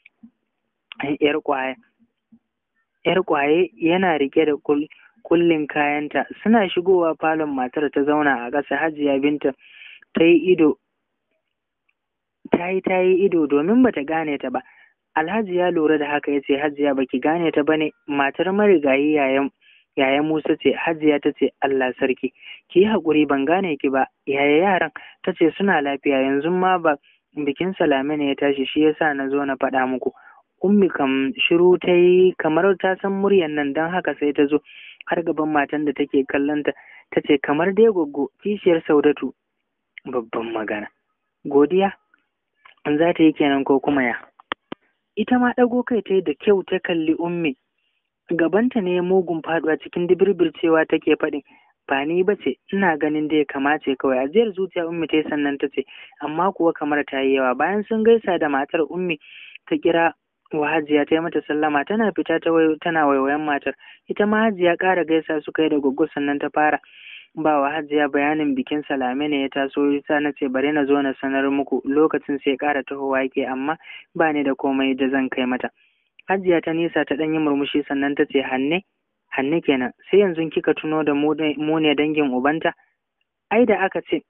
yar kwaye yar kwaye yana rike da kullin kayanta suna shigowa falon matar ta zauna a ƙasa hajiya binta ta yi ido ta yi ta yi ido domin bata gane ta ba alhaji ya lura da haka ya ce hajiya baki gane ta bane matar marigayi yayan yaya Musa ce Hajiya ta ce Allah sarki ki yi haƙuri ban gane ki ba yaya yaran ta ce suna lafiya yanzu ma ba bikin salame ne ya tashi shi yasa na zo na faɗa muku ummi kam shiru ta yi kamar ta san muryan nan don haka sai ta zo har gaban matan da take kallon ta ta ce kamar dai goggo kishiyar saudatu babban magana godiya an za ta yi kenan ko kuma ya ita ma ɗago kai ta yi da kyau ta kalli ummi gabanta ne mugun faduwa cikin dibirbircewa take faɗin ba ni ba ce ina ganin da ya kamace kawai ajiyar zuciya ummi ta sannan ta ce amma kuwa kamar ta yi yawa bayan sun gaisa da matar ummi ta kira wa hajiya ta yi mata sallama tana fita ta wayo tana waiwayen matar ita ma hajiya ƙara gaisa suka yi da goggo sannan ta fara ba wa hajiya bayanin bikin salame ne ya taso yasa na ce bari na zo na sanar muku lokacin sai ƙara tahowa yake amma ba ni da komai da zan kai mata Hajiya ta nisa ta ɗan yi murmushi sannan ta ce hanne, hanne kenan, sai yanzu kika tuno da mu ne dangin ubanta? Ai da aka ce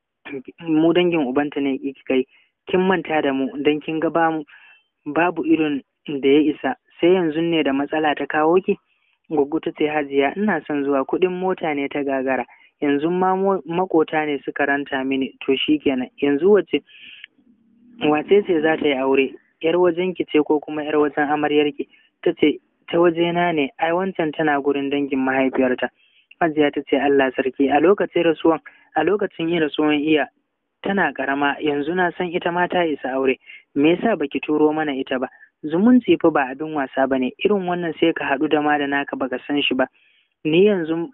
mu dangin ubanta ne kika yi, kin manta da mu don kin ga bamu babu irin da ya isa, sai yanzu ne da matsala ta kawo ki? Goggo ta ce Hajiya ina son zuwa kuɗin mota ne ta gagara, yanzu ma makota ne suka ranta mini, to shi kenan, yanzu wace wace ce za ta yi aure? yar wajenki ce ko kuma yar wajen amaryarki ta ce ta wajena ne ai wancan tana gurin dangin mahaifiyarta hajiya ta ce Allah sarki a lokacin rasuwan a lokacin yin rasuwan iya tana karama yanzu na san ita ma ta isa aure me yasa baki turo mana ita ba zumunci fa ba abin wasa bane irin wannan sai ka haɗu da ma da naka baka san shi ba ni yanzu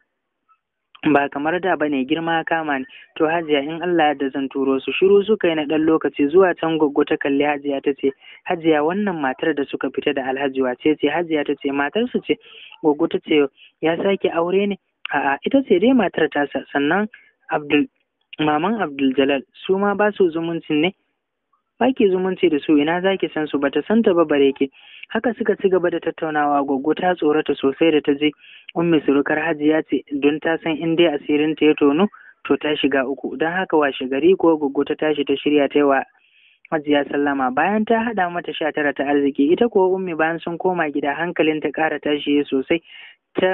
ba kamar da bane girma kama ne to hajiya in Allah da zan turo su shiru suka yi na ɗan lokaci zuwa can goggo ta kalli hajiya ta ce hajiya wannan matar da suka fita da alhaji wace ce hajiya ta ce matar su ce goggo ta ce ya sake aure ne a'a ita ce dai matar tasa sannan abdul maman abdul jalal su ma ba su zumuncin ne ba ki zumunci da su ina za ki san su ba ta san ta ba bare ki haka suka ci gaba da tattaunawa goggo ta tsorata sosai da ta je ummi surukar hajiya ce don ta san in dai asirin ta ya tono to ta shiga uku don haka washe gari ko goggo ta tashi ta shirya ta wa hajiya sallama bayan ta haɗa mata sha tara ta arziki ita ko ummi bayan sun koma gida hankalin ta ƙara tashi sosai ta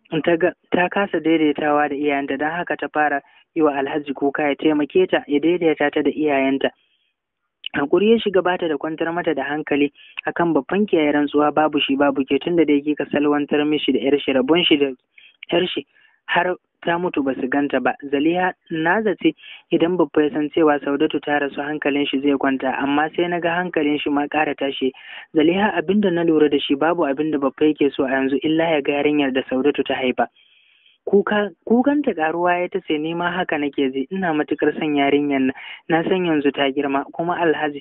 ta kasa daidaitawa da iyayenta don haka ta fara yi wa alhaji kuka ya taimake ta ya daidaita ta da iyayenta hakuri ya shiga bata da kwantar mata da hankali akan babban kiyaye rantsuwa babu shi babu ke tunda da yake ka salwantar mishi da yar shi rabon shi da yar shi har ta mutu ba su ganta ba zaliha na zace idan babba ya san cewa saudatu ta rasu hankalin shi zai kwanta amma sai na ga hankalin shi ma ƙara tashi zaliha abinda na lura da shi babu abinda babba yake so a yanzu illa ya ga yarinyar da saudatu ta haifa kuka kukanta karuwa ya ta ce ni ma haka nake ji ina matukar son yarinyar nan na san yanzu ta girma kuma alhaji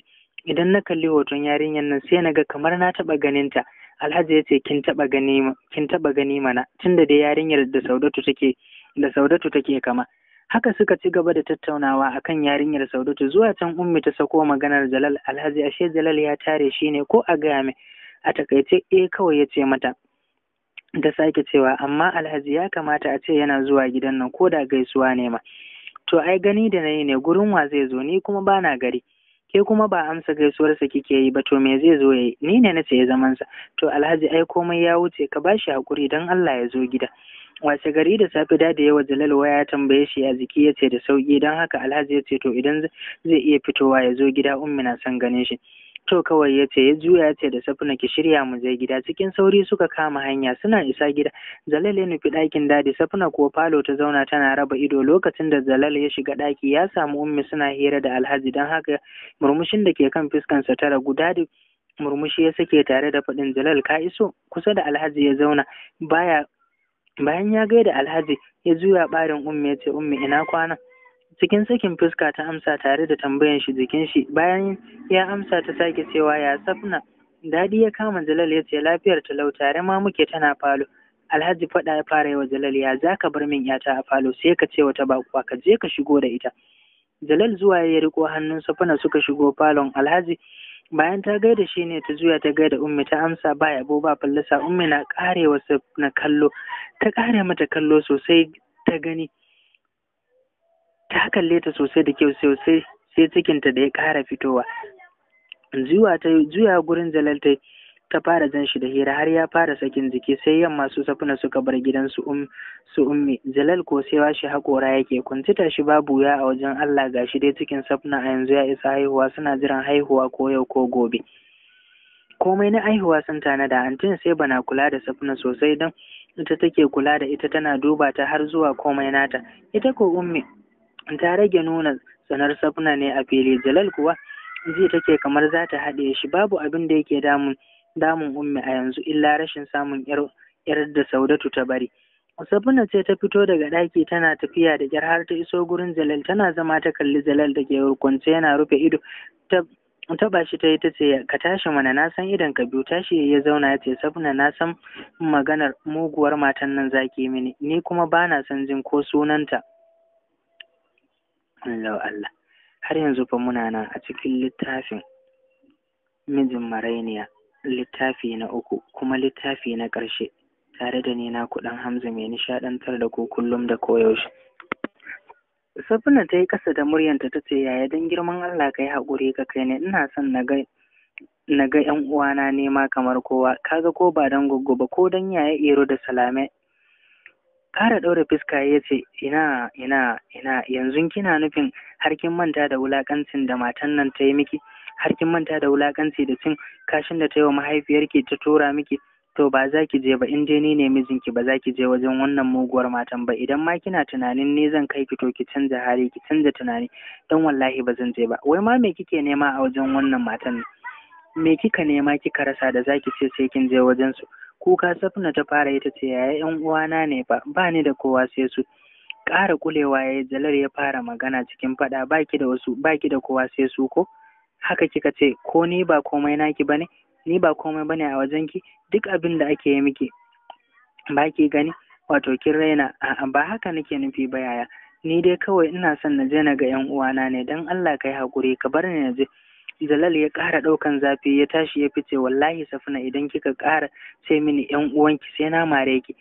idan na kalli hoton yarinyar nan sai na ga kamar na taɓa ganin ta alhaji ya ce kin taɓa gani kin taɓa gani mana tunda dai yarinyar da saudatu take da saudatu take kama haka suka ci gaba da tattaunawa akan yarinyar saudatu zuwa can ummi ta sako maganar jalal alhaji ashe jalal ya tare shi ne ko a gaya mai a takaice eh kawai ya ce mata ta sake cewa amma alhaji ya kamata a ce yana zuwa gidan nan ko da gaisuwa ne ma to ai gani da nayi ne gurin wa zai zo ni kuma bana gari ke kuma ba amsa gaisuwarsa kike yi ba to me zai zo yayi ni ne nace ya zaman sa to alhaji ai komai ya wuce ka bashi hakuri dan Allah ya zo gida wace gari da safe da yawa jalal waya ya tambaye shi a jiki ya ce da sauki dan haka alhaji ya ce to idan zai iya fitowa ya zo gida ummi na son ganin shi to kawai ya ce ya juya ya ce da safina ki shirya mu je gida cikin sauri suka kama hanya suna isa gida jalal ya nufi ɗakin dadi safina kuwa falo ta zauna tana raba ido lokacin da jalal ya shiga ɗaki ya samu ummi suna hira da alhaji don haka murmushin da ke kan fuskansa ta ragu dadi murmushi ya sake tare da faɗin jalal ka iso kusa da alhaji ya zauna baya bayan ya gaida alhaji ya juya ɓarin ummi ya ce ummi ina kwana cikin sakin fuska ta amsa tare da tambayan shi jikin shi bayan ya amsa ta sake cewa ya safna dadi ya kama jalal ya ce lafiyar talau tare ma muke tana falo alhaji faɗa ya fara yi wa jalal ya za ka bar min yata a falo sai ka ce wata bakuwa ka je ka shigo da ita jalal zuwa ya riko hannun safna suka shigo falon alhaji bayan ta gaida shi ne ta juya ta gaida ummi ta amsa ba yabo ba fallasa ummi na karewa na kallo ta kare mata kallo sosai ta gani ta kalle ta sosai da kyau sosai sai cikinta da ya ƙara fitowa zuwa ta juya gurin jalal ta ta fara jan shi da hira har ya fara sakin jiki sai yamma su safuna suka bar gidan su um su ummi jalal ko sai washi haƙora yake kuntita shi babu ya a wajen Allah gashi dai cikin safuna a yanzu ya isa haihuwa suna jiran haihuwa ko yau ko gobe komai na haihuwa sun tanada antin sai bana kula da safuna sosai don ita take kula da ita tana duba ta har zuwa komai nata ita ko ummi ta rage nuna tsanar safna ne a fili jalal kuwa ji take kamar za ta haɗe shi babu abin da yake damun damun ummi a yanzu illa rashin samun yar yar da saudatu ta bari safna ce ta fito daga ɗaki tana tafiya da kyar har ta iso gurin jalal tana zama ta kalli jalal da ke kwance yana rufe ido ta taba shi ta yi ta ce ka tashi mana na san idan ka biyu tashi ya zauna ya ce safna na san maganar muguwar matan nan zaki mini ni kuma bana son jin ko sunanta Allah Allah har yanzu fa muna nan a cikin littafin mijin marainiya littafi na uku kuma littafi na ƙarshe tare da ni na kuɗin Hamza mai nishaɗantar da ku kullum da koyaushe. Safina ta yi ƙasa da muryanta ta ce yaya don girman Allah ka yi haƙuri ka kai ne ina son na ga na ga ƴan uwana nema kamar kowa kaga ko ba don goggo ba ko don yaya iro da salame Kara ɗaure fuska ya ce, Ina, ina, ina, yanzu kina nufin har kin manta da wulaƙancin da matan nan ta yi miki, har kin manta da wulaƙanci da cin kashin da ta yi wa mahaifiyarki ta tura miki, to ba za ki je ba in dai ni ne mijinki ba za ki je wajen wannan muguwar matan ba idan ma kina tunanin ne zan kai ki to ki canza hali ki canza tunani don wallahi ba zan je ba wai ma me kike nema a wajen wannan matan me kika nema kika rasa da zaki ce sai kin je wajen su kuka safna ta fara ita ce yaya yan uwana ne ba ba ni da kowa sai su ƙara kulewa yayi jalar ya fara magana cikin faɗa baki da wasu baki da kowa sai su ko haka kika ce ko ni ba komai naki bane ni ba komai bane a wajenki duk abin da ake yi miki baki gani wato kin raina a'a ba haka nake nufi ba yaya ni dai kawai ina son na je na ga yan uwana ne dan Allah kai hakuri ka bar ni na je Jalal ya ƙara ɗaukan zafi ya tashi ya fice wallahi safina idan kika ƙara sai mini ƴan uwanki sai na mare ki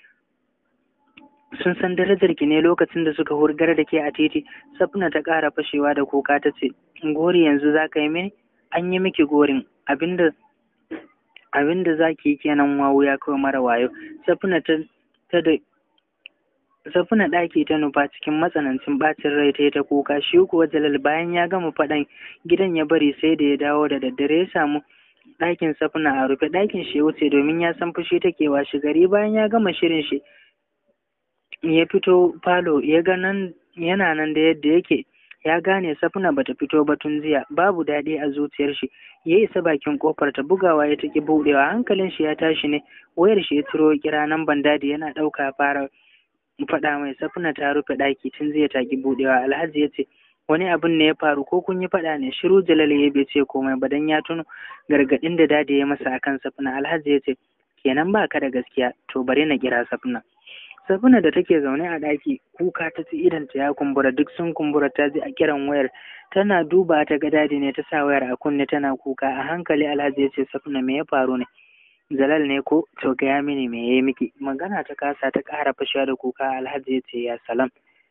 sun san darajar ki ne lokacin da suka hurgar da ke a titi safina ta ƙara fashewa da kuka ta ce gori yanzu za ka yi mini an yi miki gorin abinda abinda za ki yi kenan wawu ya kawai mara wayo safina ta ta da Safina ɗaki ta nufa cikin matsanancin ɓacin rai ta yi ta kuka shi kuwa Jalal bayan ya gama faɗan gidan ya bari sai da ya dawo da daddare ya samu ɗakin Safina a rufe ɗakin shi ya wuce domin ya san fushi take washe gari bayan ya gama shirin shi ya fito falo ya ga nan yana nan da yadda yake ya gane Safina bata fito ba tun jiya babu daɗi a zuciyar shi ya isa bakin kofar ta bugawa ya taki buɗewa hankalin shi ya tashi ne wayar shi ya ciro kira nan bandadi yana ɗauka fara faɗa mai safina ta rufe ɗaki tun zai taki buɗewa alhaji ya ce wani abin ne ya faru ko kun yi faɗa ne shiru jalal ya bai ce komai ba dan ya tuno gargaɗin da dadi ya masa akan safina alhaji ya ce kenan ba ka da gaskiya to bari na kira safina safina da take zaune a ɗaki kuka ta ci idanta ya kumbura duk sun kumbura ta ji a kiran wayar tana duba ta ga dadi ne ta sa wayar a kunne tana kuka a hankali alhaji ya ce safina me ya faru ne jalal ne ko to gaya mini me ya yi miki magana ta kasa ta ƙara fashewa da kuka alhaji ya ce ya salam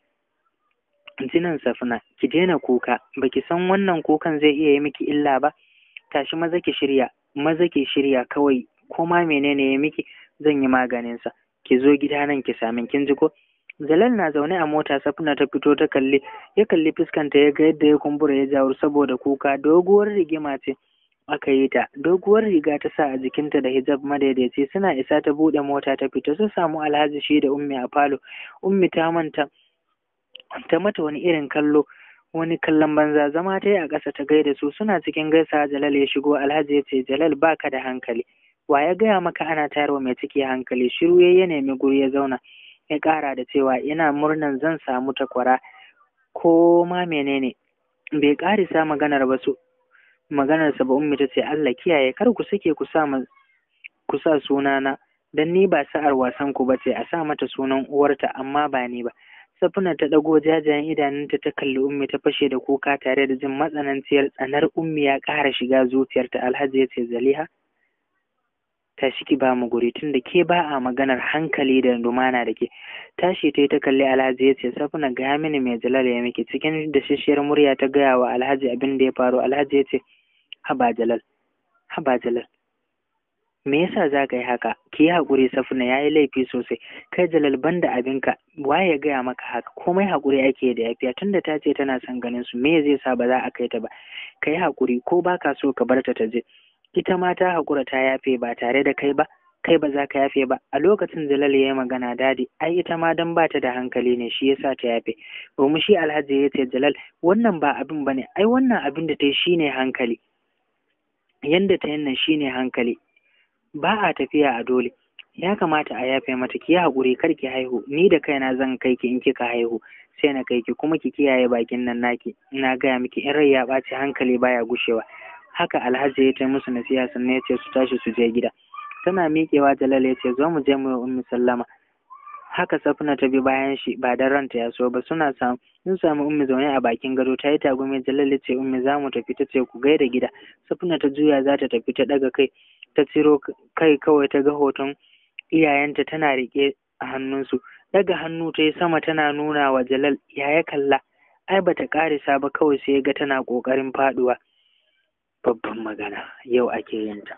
jinan safina ki daina kuka baki san wannan kukan zai iya yi miki illa ba tashi maza ki shirya maza ki shirya kawai ko ma menene ya miki zan yi maganin sa ki zo gida nan ki sami kin ji ko Jalal na zaune a mota safina ta fito ta kalli ya kalli fuskanta ya ga yadda ya kumbura ya jawo saboda kuka doguwar rigima ce aka yi ta doguwar riga ta sa a jikinta da hijab madaidaici suna isa ta buɗe mota ta fita su samu alhaji shi da ummi a falo ummi ta manta ta mata wani irin kallo wani kallon banza zama ta yi a ƙasa ta gaida su suna cikin gaisa jalal ya shigo alhaji ya ce jalal baka da hankali wa ya gaya maka ana tayarwa mai ciki hankali shiru ya ya nemi guri ya zauna ya ƙara da cewa ina murnan zan samu takwara ko ma menene bai ƙarisa maganar ba su maganar sa ba ummi ta ce Allah kiyaye kar ku sake ku sa ku sa sunana dan ni ba sa'ar wasan ku bace a sa mata sunan uwarta amma ba ni ba Safina ta ɗago jajayen idanunta ta kalli Ummi ta fashe da kuka tare da jin matsananciyar tsanar Ummi ya ƙara shiga zuciyarta Alhaji ya ce Zaliha tashi ki ba mu guri tunda ke ba a maganar hankali da lumana da ke tashi ta yi ta kalli Alhaji ya ce Safina gaya mini mai Jalal ya miki cikin da shishiyar murya ta gaya wa Alhaji abin da ya faru Alhaji ya ce haba Jalal haba Jalal me yasa za ka yi haka ki yi haƙuri safina ya yi laifi sosai kai jalal banda abinka waye ya gaya maka haka komai haƙuri ake da yafiya tunda ta ce tana son ganin su me zai sa ba za a kai ta ba ka yi haƙuri ko ba ka so ka bar ta ta je ita ma ta haƙura ta yafe ba tare da kai ba kai ba za ka yafe ba a lokacin jalal ya yi magana dadi ai ita ma dan ba ta da hankali ne shi yasa ta yafe domin shi alhaji ya ce jalal wannan ba abin ba ne ai wannan abin da ta yi shine hankali yanda ta yin nan shine hankali ba a tafiya a dole ya kamata a yafe mata ki haƙuri kar ki haihu ni da kaina zan kai ki in kika haihu sai na kai ki kuma ki kiyaye bakin nan naki ina gaya miki in rai ya ɓaci hankali baya gushewa haka alhaji ya ta musu nasiha sannan ya ce su tashi su je gida tana miƙewa jalal ya ce zo mu je mu yi ummi sallama haka safina ta bi bayan shi ba dan ranta ya so ba suna samu sun samu ummi zaune a bakin gado ta yi tagumi jalal ya ce ummi za mu tafi ta ce ku gaida gida safina ta juya za ta tafi ta ɗaga kai ta ciro kai kawai ta ga hoton iyayenta tana riƙe a hannunsu daga hannu ta yi sama tana nuna wa jalal ya ya kalla ai bata ƙarisa ba kawai sai ga tana ƙoƙarin faɗuwa babban magana yau ake yin ta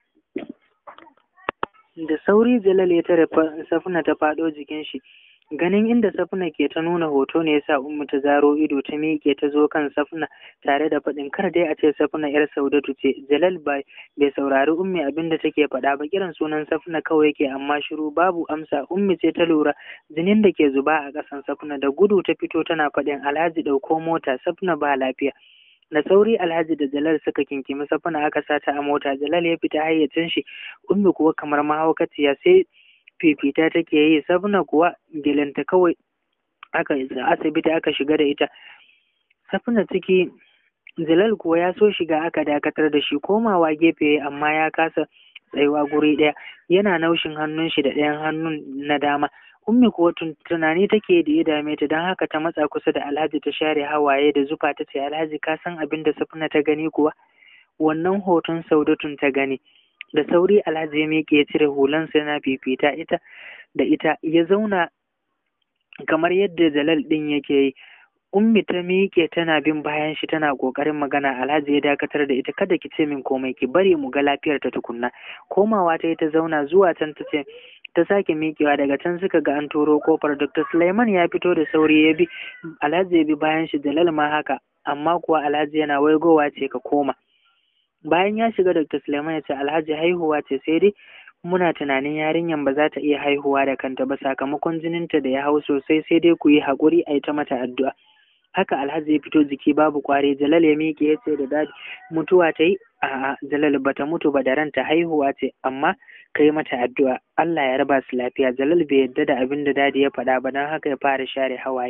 da sauri jalal ya tare safina ta faɗo jikin shi ganin inda safina ke ta nuna hoto ne yasa ummu ta zaro ido ta miƙe ta zo kan safina tare da faɗin kar dai a ce safina yar saudatu ce jalal bai bai saurari ummi abin da take faɗa ba kiran sunan safina kawai yake amma shiru babu amsa ummi ce ta lura jinin da ke zuba a ƙasan safina da gudu ta fito tana faɗin alhaji ɗauko mota safina ba lafiya da sauri alhaji da jalal suka kinkimi safina aka sata a mota jalal ya fita hayyacin shi ummi kuwa kamar mahaukaciya sai fifita take yi safina kuwa gilanta kawai aka asibiti aka shiga da ita safina ciki jalal kuwa ya so shiga aka dakatar da shi komawa gefe amma ya kasa tsayuwa guri ɗaya yana naushin hannun shi da ɗayan hannun na dama ummi kuwa tunani take da ya dame ta don haka ta matsa kusa da alhaji ta share hawaye da zufa ta ce alhaji ka san abin da safina ta gani kuwa wannan hoton saudatun ta gani da sauri alhaji ya miƙe ya cire hulansa yana fifita ita da ita ya zauna kamar yadda jalal ɗin yake yi ummi ta miƙe tana bin bayan shi tana ƙoƙarin magana alhaji ya dakatar da ita kada ki ce min komai ki bari mu ga lafiyar ta tukunna komawa ta yi ta zauna zuwa can ta ce ta sake miƙewa daga can suka ga an turo kofar dr suleiman ya fito da sauri ya bi alhaji ya bi bayan shi jalal ma haka amma kuwa alhaji yana waigowa ce ka koma bayan ya shiga dr suleiman ya ce alhaji haihuwa ce sai dai muna tunanin yarinyan ba za ta iya haihuwa da kanta ba sakamakon jininta da ya hau sosai sai dai ku yi haƙuri a yi ta mata addu'a haka alhaji ya fito jiki babu kwari jalal ya miƙe ya ce da dadi mutuwa ta yi a'a jalal bata mutu ba da ranta haihuwa ce amma ka yi mata addu'a Allah ya raba su lafiya jalal bai yadda da abin da dadi ya faɗa ba don haka ya fara share hawaye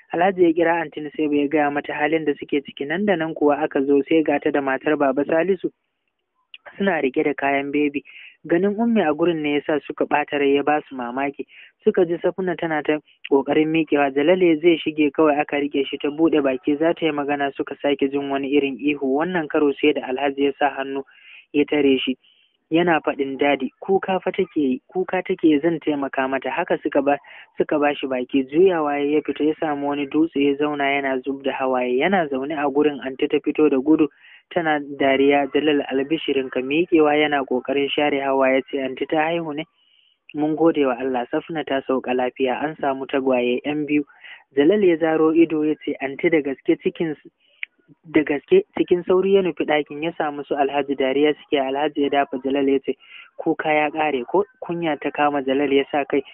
alhaji ya kira antin sai bai gaya mata halin da suke ciki nan da nan kuwa aka zo sai gata da matar baba salisu suna rike da kayan bebi ganin ummi a gurin ne yasa suka ɓata rai ya basu mamaki suka ji safuna tana ta ƙoƙarin miƙewa jalale zai shige kawai aka rike shi ta buɗe baki za ta yi magana suka sake jin wani irin ihu wannan karo sai da alhaji ya sa hannu ya tare shi yana faɗin dadi kuka fa take yi kuka take zan taimaka mata haka suka ba suka ba shi baki juyawa ya fita ya samu wani dutse ya zauna yana zub da hawaye yana zaune a gurin anti ta fito da gudu tana dariya jalal albishirin ka miƙewa yana ƙoƙarin share hawa ya ce anti ta haihu ne mun gode wa Allah safna ta sauka lafiya an samu tagwaye yan biyu jalal ya zaro ido ya ce anti da gaske cikin da gaske cikin sauri ya nufi ɗakin ya samu su alhaji dariya suke alhaji ya dafa jalal ya ce kuka ya ƙare ko kunya ta kama jalal ya sa kai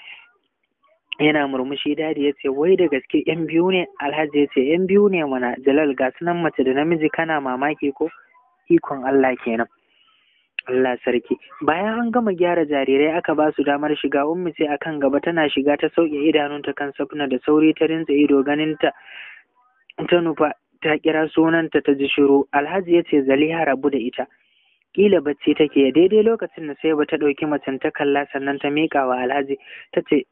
yana murmushi dadi ya ce wai da gaske yan biyu ne alhaji ya ce yan biyu ne mana jalal ga sunan mace da namiji kana mamaki ko ikon Allah kenan Allah sarki bayan an gama gyara jarirai aka ba su damar shiga ummi ce akan gaba tana shiga ta sauke idanunta kan safna da sauri ta rinsa ido ganin ta ta nufa ta kira sunanta ta ji shiru alhaji ya ce zaliha rabu da ita kila bacci take daidai lokacin da sai ba ta ɗauki macen ta kalla sannan ta miƙa wa alhaji ta ce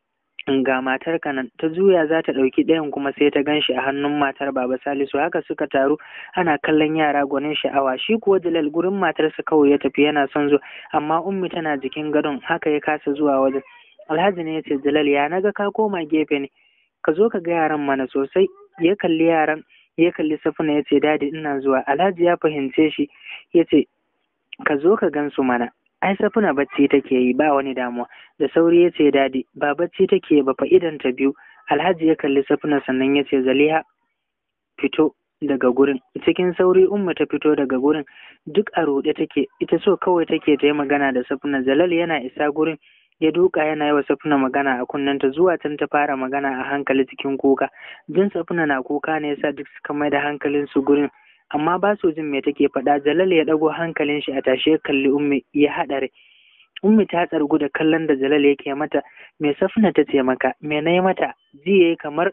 ga matar nan ta juya za ta ɗauki ɗayan kuma sai ta gan shi a hannun matar baba salisu haka suka taru ana kallon yara gwanin sha'awa shi kuwa jalal gurin matarsa kawai ya tafi yana son zuwa amma ummi tana jikin gadon haka ya kasa zuwa wajen alhaji ne ya ce jalal ya naga ka koma gefe ne ka zo ka ga yaran mana sosai ya kalli yaran ya kalli safuna ya ce dadi ina zuwa alhaji ya fahimce shi ya ce ka zo ka gan su mana ai safuna bacci take yi ba wani damuwa da sauri ya ce dadi ba bacci take ba fa idan ta biyu alhaji ya kalli safuna sannan ya ce zaliha fito daga gurin cikin sauri umma ta fito daga gurin duk a ruɗe take ita so kawai take ta yi magana da safuna jalal yana isa gurin ya duka yana yi wa safuna magana a kunnenta zuwa can ta fara magana a hankali cikin kuka jin safuna na kuka ne yasa duk suka mai da hankalin su gurin amma ba su jin me take faɗa jalal ya ɗago hankalin shi a tashe ya kalli ummi ya haɗare ummi ta tsargu da kallon da jalal yake mata me safna ta ce maka me na yi mata ji yayi kamar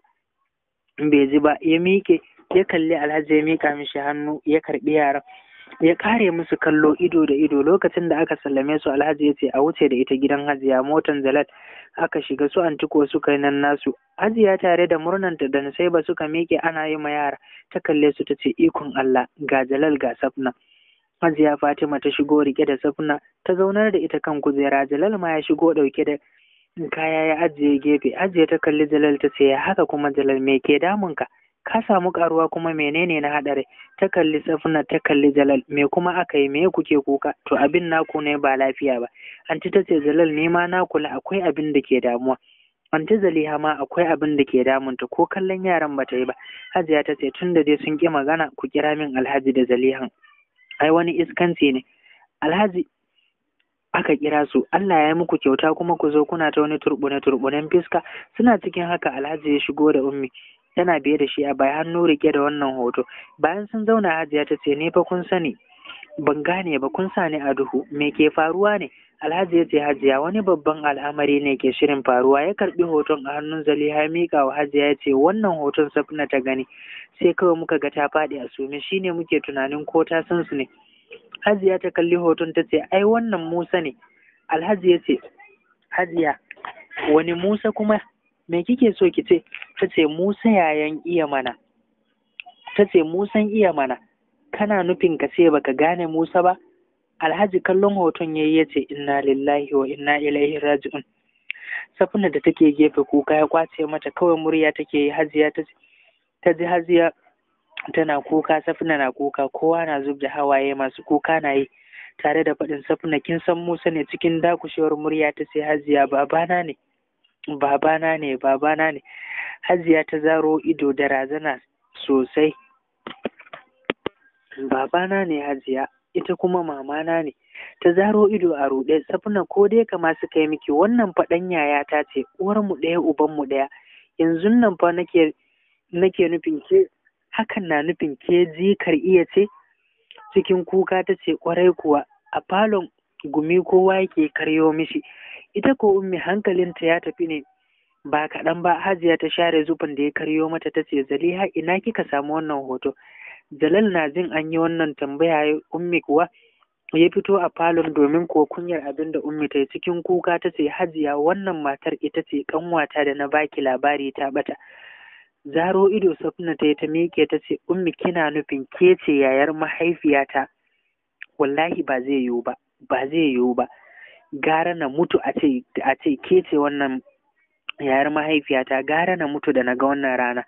bai ji ba ya miƙe ya kalli alhaji ya miƙa mishi hannu ya karɓi yaran ya kare musu kallo ido da ido lokacin da aka sallame su alhaji ya ce a wuce da ita gidan hajiya motan zalat aka shiga su antiko suka yi nan nasu hajiya tare da murnanta da ba suka miƙe ana yi ma yara ta kalle su ta ce ikon allah ga jalal ga safna hajiya fatima ta shigo rike da safna ta zaunar da ita kan kujera jalal ma ya shigo ɗauke da kaya ya ajiye gefe ajiye ta kalli jalal ta ce ya haka kuma jalal me ke damunka ka samu karuwa kuma menene na haɗari ta kalli safna ta kalli jalal me kuma aka yi me kuke kuka to abin naku ne ba lafiya ba anti ta ce jalal ne ma na kula akwai abin da ke damuwa anti zaliha ma akwai abin da ke damunta ko kallon yaran bata yi ba hajiya ta ce tun da dai sun ƙi magana ku kira min alhaji da zalihan ai wani iskanci ne alhaji aka kira su Allah ya yi muku kyauta kuma ku zo kuna ta wani turbune turbunen fiska suna cikin haka alhaji ya shigo da ummi tana biye da shi a baya hannu rike da wannan hoto bayan sun zauna hajiya ta ce ne fa kun sani ban gane ba kun sa ni a duhu me ke faruwa ne alhaji ya ce hajiya wani babban al'amari ne ke shirin faruwa ya karbi hoton a hannun zaliha ya mika wa hajiya ya ce wannan hoton safna ta gani sai kawai muka ga ta faɗi a sume shine muke tunanin ko ta san su ne hajiya ta kalli hoton ta ce ai wannan musa ne alhaji ya ce hajiya wani musa kuma me kike so ki ce ta ce musa yayan iya mana ta ce musan iya mana kana nufin ka ce baka gane musa ba alhaji kallon hoton yayi ya ce inna lillahi wa inna ilaihi raji'un safina da take gefe kuka ya kwace mata kawai murya take yi hajiya ta ta ji hajiya tana kuka safina na kuka kowa na zub da hawaye masu kuka na yi tare da faɗin safina kin san musa ne cikin dakushewar murya ta sai hajiya babana ne babana ne babana ne hajiya ta zaro ido da razana sosai babana ne hajiya ita kuma mamana ne ta zaro ido a ruɗe safina ko dai kama suka yi miki wannan faɗan yaya ta ce uwar mu ɗaya uban mu ɗaya yanzu nan fa nake nake nufin ke hakan na nufin ke jikar iya ce cikin kuka ta ce kwarai kuwa a falon gumi kowa yake karyo mishi ita ko ummi hankalinta ya tafi ne ba kaɗan ba hajiya ta share zufin da ya karyo mata ta ce zaliha ina kika samu wannan hoto jalal na jin an yi wannan tambaya ummi kuwa ya fito a falon domin ko kunyar abin da ummi ta yi cikin kuka ta ce hajiya wannan matar ita ce kanwata da na baki labari ta bata zaro ido safna ta yi ta miƙe ta ce ummi kina nufin ke ce yayar mahaifiyata wallahi ba zai yiwu ba ba zai yiwu ba gara na mutu a ce a ce ke ce wannan yayar mahaifiyata gara na mutu da na ga wannan rana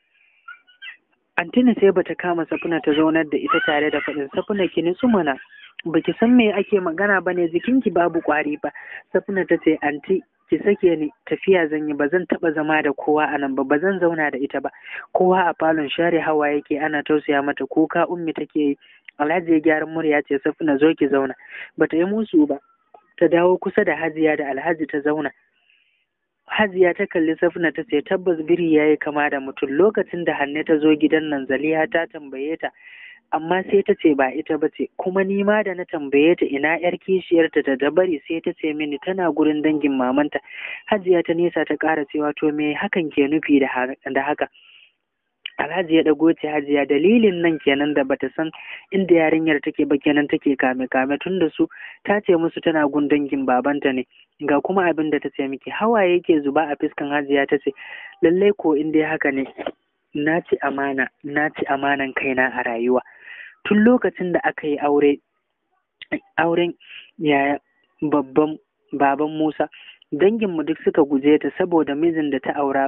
Antina sai bata kama safuna ta zaunar da ita tare da faɗin safuna ki nutsu mana baki san me ake magana bane jikinki babu ƙwari ba safuna ta ce anti ki sake ni tafiya zan yi ba zan taɓa zama da kowa a nan ba ba zan zauna da ita ba kowa a falon share hawa yake ana tausaya mata kuka ummi take yi alhaji ya gyaran murya ce safuna zo ki zauna bata yi musu ba ta dawo kusa da hajiya da alhaji ta zauna Hajiya ta kalli Safna ta ce tabbas biri ya yi kama da mutum lokacin da Hanne ta zo gidan nan Zaliha ta tambaye ta amma sai ta ce ba ita ba ce kuma ni ma da na tambaye ta ina yar kishiyarta ta da bari sai ta ce mini tana gurin dangin mamanta Hajiya ta nesa ta ƙara cewa to me hakan ke nufi da haka Alhaji ya ɗago ce hajiya dalilin nan kenan da bata san inda yarinyar take ba kenan take kame kame tun da su ta ce musu tana gun dangin babanta ne ga kuma abin da ta ce miki hawaye yake zuba a fiskan hajiya ta ce lallai ko in dai haka ne na ci amana na ci amanan kaina a rayuwa tun lokacin da aka yi aure auren yaya babban baban Musa danginmu duk suka guje ta saboda mijin da ta aura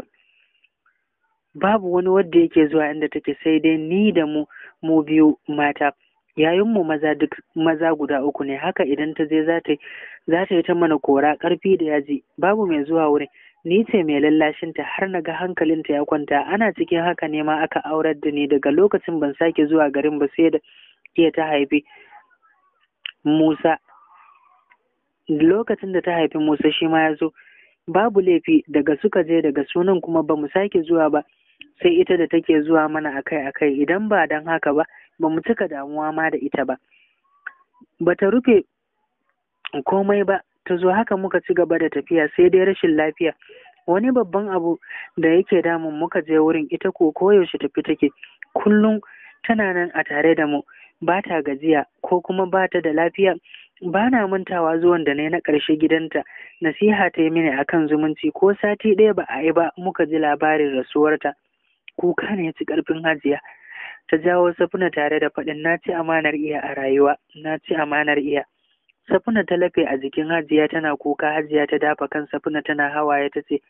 babu wani wanda yake zuwa inda take sai dai ni da mu mu biyu mata yayinmu maza duk maza guda uku ne haka idan ta je za ta za ta yi ta mana kora ƙarfi da yaji babu mai zuwa wurin ni ce mai lallashinta har na ga hankalinta ya kwanta ana cikin haka ne ma aka aurar da ni daga lokacin ban sake zuwa garin ba sai da iya ta haifi Musa lokacin da ta haifi Musa shi ma ya zo babu laifi daga suka je daga sunan kuma ba mu sake zuwa ba sai ita da take zuwa mana akai-akai idan ba don haka ba ba mu cika damuwa ma da ita ba ba ta rufe komai ba ta zo haka muka ci gaba da tafiya sai dai rashin lafiya wani babban abu da yake damun muka je wurin ita ko koyaushe tafi take kullum tana nan a tare da mu ba ta gajiya ko kuma ba ta da lafiya ba na mantawa zuwan da na na ƙarshe gidanta nasiha ta yi mini akan zumunci ko sati ɗaya ba a yi ba muka ji labarin rasuwarta kuka ne ci ƙarfin hajiya ta jawo safuna tare da faɗin na ci amanar iya a rayuwa na ci amanar iya safuna ta lafe a jikin hajiya tana kuka hajiya ta dafa kan safuna tana hawaye ta ce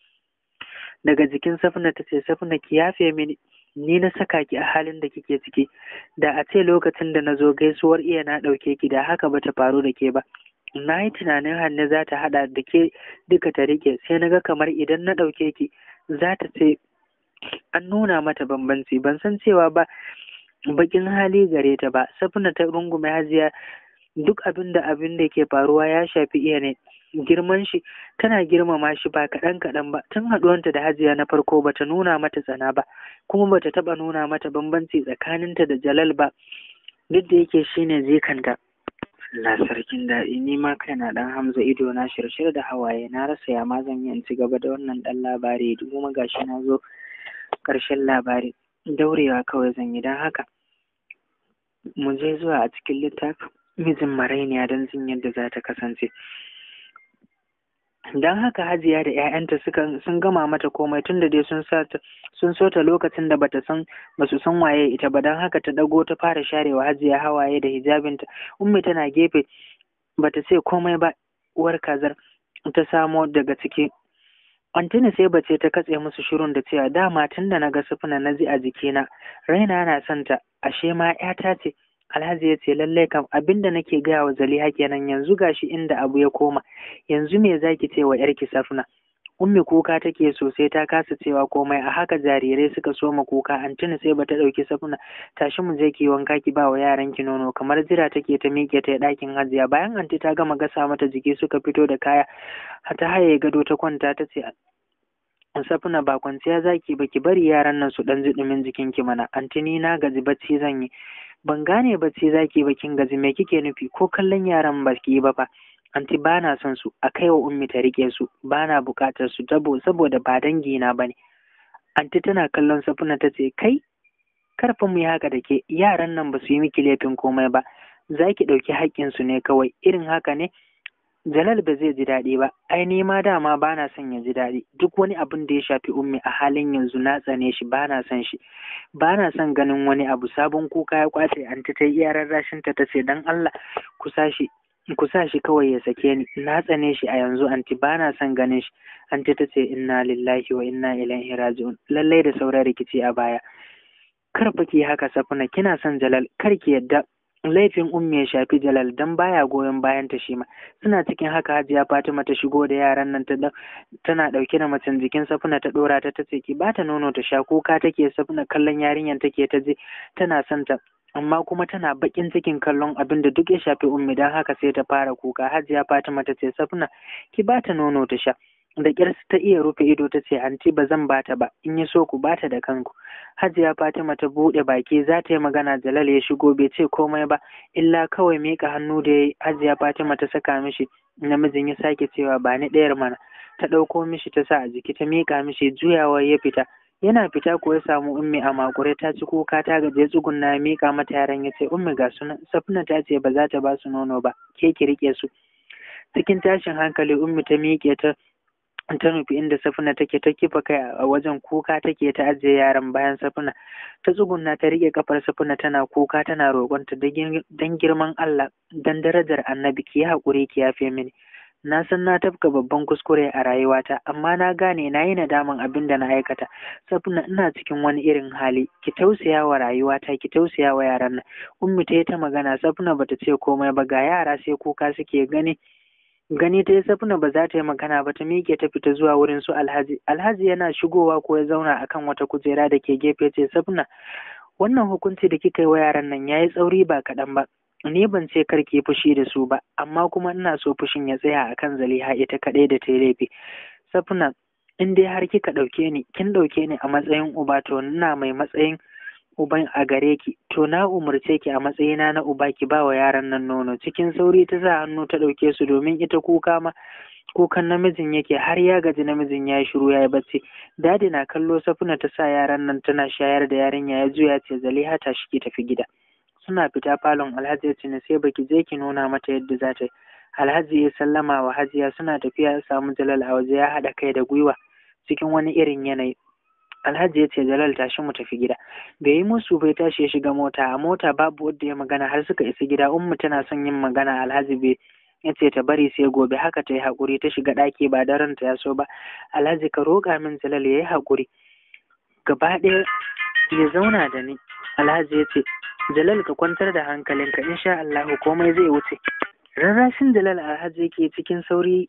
daga jikin safuna ta ce safuna ki yafe mini ni na saka ki a halin da kike ciki da a ce lokacin da na zo gaisuwar iya na ɗauke ki da haka bata faru da ke ba na yi tunanin hannu za ta haɗa da ke duka ta rike sai na ga kamar idan na ɗauke ki za ta ce an nuna mata bambanci ban san cewa ba bakin hali gare ta ba safina ta rungume hajiya duk abin da abin da ke faruwa ya shafi iya ne girman shi tana girmama shi ba kaɗan kaɗan ba tun haɗuwanta da hajiya na farko bata nuna mata tsana ba kuma bata taɓa nuna mata bambanci tsakaninta da jalal ba duk da yake shine zikanta Allah sarkin daɗi ni ma kaina ɗan Hamza ido na shirshir da hawaye na rasa ya ma zan yi in ci gaba da wannan ɗan labari kuma gashi na zo ƙarshen labari daurewa kawai zan yi don haka mu je zuwa a cikin littafin mijin marainiya don jin yadda za ta kasance don haka hajiya da 'ya'yanta sun gama mata komai tun da dai sun sun so ta lokacin da bata san basu san waye ita ba don haka ta dago ta fara sharewa hajiya hawaye da hijabinta ummi tana gefe bata ce komai ba uwar kazar ta samo daga ciki Antini sai bace ta katse musu shirun da cewa dama tun da na ga sufuna na ji a jikina raina na son ta ashe ma 'yata ce Alhaji ya ce lallai kam abin da nake gaya wa Zaliha kenan yanzu gashi inda abu ya koma yanzu me zaki ce wa yarki Safna Ummi kuka take sosai ta kasa cewa komai a haka jarirai suka soma kuka Antini sai bata dauki Safna tashi mu je ki wanka ki ba wa yaran ki nono kamar jira take ta miƙe ta ɗakin Hajiya bayan anti ta gama gasa mata jiki suka fito da kaya ta haye gado ta kwanta ta ce Safna ba kwanciya zaki ba ki bari yaran nan su dan ji dumin jikinki mana antini na gaji bacci zan yi ban gane bacci zaki ba kin gaji me kike nufi ko kallon yaran ba ki ba fa anti ba na son su a kai wa ummi ta rike su ba na buƙatar su saboda ba dangi na bane anti tana kallon safuna ta ce kai karfa mu yi haka da ke yaran nan ba su yi miki laifin komai ba za ki ɗauki haƙƙinsu ne kawai irin haka ne Jalal ba zai ji daɗi ba, ai ni ma dama ba na son ya ji daɗi, duk wani abin da ya shafi ummi a halin yanzu na tsane shi ba na son shi, ba na son ganin wani abu sabon kuka ya kwace an ta ta iya rarrashin ta ce dan Allah ku sa shi ku sa shi kawai ya sake ni na tsane shi a yanzu anti ba na son ganin shi anti ta ce inna lillahi wa inna ilaihi raji'un lallai da sauran rikici a baya kar fa ki haka safuna kina son Jalal kar ki yadda laifin ummi ya shafi Jalal dan baya goyon bayan ta shi ma suna cikin haka Hajiya Fatima ta shigo da yaran nan ta tana dauke da macen jikin Safuna ta dora ta tace ki bata nono ta sha kuka take Safuna kallon yarinyar take ta je tana son ta amma kuma tana bakin cikin kallon abin da duk ya shafi ummi dan haka sai ta fara kuka Hajiya Fatima ta ce Safuna ki bata nono ta sha da ƙyar ta iya rufe ido ta ce anti ba zan bata ba in yi so ku bata da kanku hajiya fatima ta buɗe baki za ta yi magana jalal ya shigo bai ce komai ba illa kawai miƙa hannu da ya hajiya fatima ta saka mishi namijin ya sake cewa ba ni ɗayar mana ta ɗauko mishi ta sa a jiki ta miƙa mishi juyawa ya fita yana fita ko ya samu ummi a makure ta ci kuka ta gaje tsugunna ya miƙa mata yaran ya ce ummi ga sunan safina ta ce ba za ta ba su nono ba ke ki riƙe su cikin tashin hankali ummi ta miƙe ta ta nufi inda safina take ta kifa kai a wajen kuka take ta ajiye yaran bayan safina ta tsugunna ta rike kafar safina tana kuka tana roƙonta dan girman Allah dan darajar annabi ki yi haƙuri ki yafe mini na san na tafka babban kuskure a rayuwata amma na gane na yi nadaman abin da na aikata safina ina cikin wani irin hali ki tausaya wa rayuwata ki tausaya wa yaran nan ummi ta yi ta magana safina bata ce komai ba ga yara sai kuka suke gani gani ta yi safina ba za ta yi magana ba ta miƙe ta fita zuwa wurin su alhaji alhaji yana shigowa ko ya zauna akan wata kujera da ke gefe ce safina wannan hukunci da kika yi wa yaran nan ya yi tsauri ba kaɗan ba ni ban ce kar ki fushi da su ba amma kuma ina so fushin ya tsaya akan zaliha ita kaɗai da ta yi laifi safina in dai har kika ɗauke ni kin ɗauke ni a matsayin uba to ina mai matsayin uban a gare ki to na umarce ki a matsayina na uba ki ba wa yaran nan nono cikin sauri ta sa hannu ta ɗauke su domin ita kuka ma kukan namijin yake har ya gaji namijin ya yi shiru ya yi bacci dadi na kallo safuna ta sa yaran nan tana shayar da yarinya ya juya ce zaliha ta shi ki tafi gida suna fita falon alhaji ya ce ne sai baki je ki nuna mata yadda za ta yi alhaji ya sallama wa hajiya suna tafiya ya samu jalal a waje ya haɗa kai da gwiwa cikin wani irin yanayi Alhaji ya ce Jalal tashi mu tafi gida. Bai yi musu bai tashi ya shiga mota, a mota babu wanda ya magana har suka isa gida. Ummu tana son yin magana Alhaji bai ya ce ta bari sai gobe haka ta yi haƙuri ta shiga ɗaki ba daren ta ya so ba. Alhaji ka roƙa min Jalal ya yi haƙuri. Gaba ɗaya ya zauna da ni. Alhaji ya ce Jalal ka kwantar da hankalinka insha Allah komai zai wuce. Rarrashin Jalal Alhaji yake cikin sauri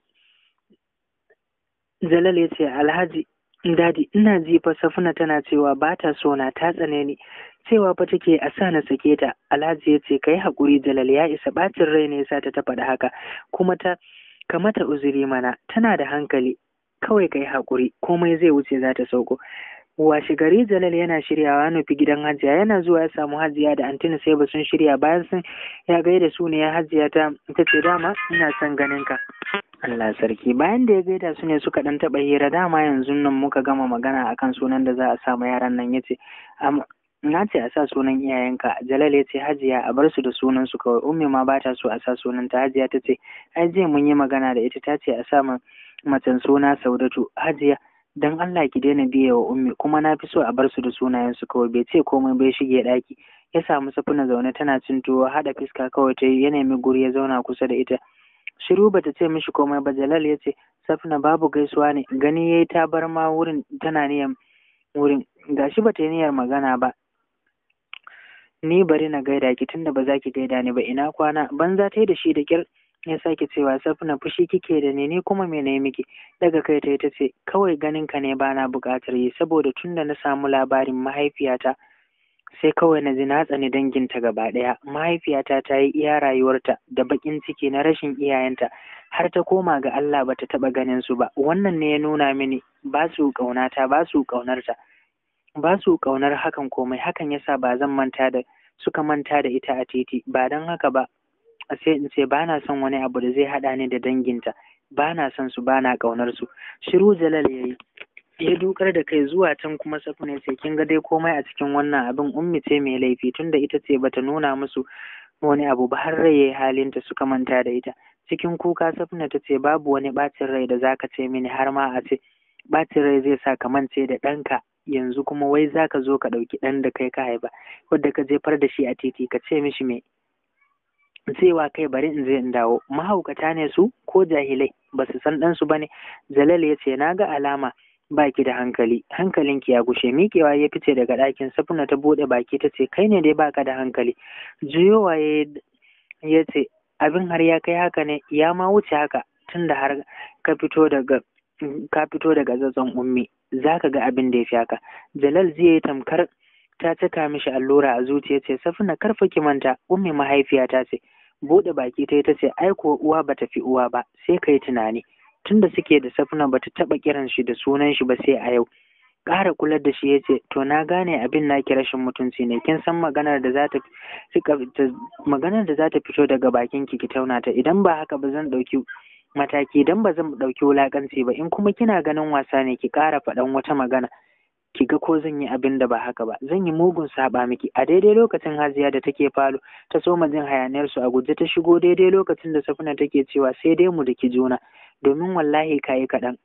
Jalal ya ce Alhaji Dadi, ina ji fa Safuna tana cewa ba ta so na ta tsane ni, cewa fa take a sa na sake ta. Alhaji ya ce kai haƙuri Jalal ya isa ɓacin rai ne yasa ta ta faɗa haka, kuma ta ka mata uzuri mana tana da hankali. Kawai kai haƙuri, komai zai wuce za ta sauko. Washe gari Jalal yana shiryawa nufi gidan Hajiya yana zuwa ya samu Hajiya da Antini sai ba sun shirya bayan sun ya gaida su ne ya Hajiya ta ta ce dama ina son ganin ka. Allah sarki bayan da ya gaida su ne suka dan taɓa hira dama yanzu nan muka gama magana akan sunan da za a sa ma yaran nan yace na ce a sa sunan iyayenka Jalal ya ce Hajiya a bar su da sunan su kawai ummi ma bata so a sa sunan ta Hajiya ta ce ai jiya mun yi magana da ita ta ce a sa ma macen suna Saudatu Hajiya dan Allah ki daina biye wa ummi kuma na fi so a bar su da sunayen su kawai bai ce komai bai shige ɗaki ya samu safuna zaune tana cin tuwo haɗa fiska kawai ta yi ya nemi guri ya zauna kusa da ita shiru bata ce mishi komai ba jalal ya ce safna babu gaisuwa ne gani yayi ta bar ma wurin tana niyan wurin gashi bata yi niyyar magana ba ni bari na gaida ki tunda ba za ki gaida ni ba ina kwana banza ta yi da shi da kyar ya sake cewa safna fushi kike da ni ni kuma me ne miki daga kai ta ta ce kawai ganin ka ne bana buƙatar yi saboda tunda na samu labarin mahaifiyata sai kawai na ji na tsani danginta gaba ɗaya mahaifiyata ta yi iya rayuwarta da baƙin ciki na rashin iyayenta har ta koma ga Allah ba ta taɓa ganin su ba wannan ne ya nuna mini ba su ƙaunata ba su ƙaunarta ba su ƙaunar hakan komai hakan yasa ba zan manta da suka manta da ita a titi ba don haka ba sai in ce ba na son wani abu da zai haɗa ni da danginta ba na son su ba na ƙaunar su shiru jalal ya yi ya dukar da kai zuwa can kuma safina ce kin ga dai komai a cikin wannan abin ummi ce mai laifi tunda ita ce bata nuna musu wani abu ba har rai yayi halinta suka manta da ita cikin kuka safina ta ce babu wani bacin rai da zaka ce mini har ma a ce bacin rai zai sa ka mance da ɗanka yanzu kuma wai zaka zo ka ɗauki ɗan da kai ka haifa wadda ka jefar da shi a titi ka ce mishi me cewa kai bari in je in dawo mahaukata ne su ko jahilai ba su san ɗansu ba ne jalal ya ce na ga alama baki da hankali hankalinki ya gushe miƙewa ya fice daga ɗakin safuna ta buɗe baki ta ce kai ne dai baka da hankali juyowa ya ce abin har ya kai haka ne ya ma wuce haka tunda har ka fito daga ka fito daga zazzon ummi zaka ga abin da ya fi haka jalal zai yi tamkar ta cika mishi allura a zuciya ce safuna karfa ki manta ummi mahaifiyata ce buɗe baki ta ta ce ai ko uwa bata fi uwa ba sai kai tunani tunda suke da safuna bata taɓa kiran shi da sunan shi ba sai a yau ƙara kular da shi ya ce to na gane abin naki rashin mutunci ne kin san maganar da za ta maganar da za ta fito daga bakin ki ki tauna ta idan ba haka ba zan ɗauki mataki idan ba zan ɗauki wulaƙanci ba in kuma kina ganin wasa ne ki ƙara faɗan wata magana ki ga ko zan yi abin da ba haka ba zan yi mugun saba miki a daidai lokacin hajiya da take falo ta soma jin hayaniyar su a guje ta shigo daidai lokacin da safina take cewa sai dai mu daki juna domin wallahi kayi kaɗan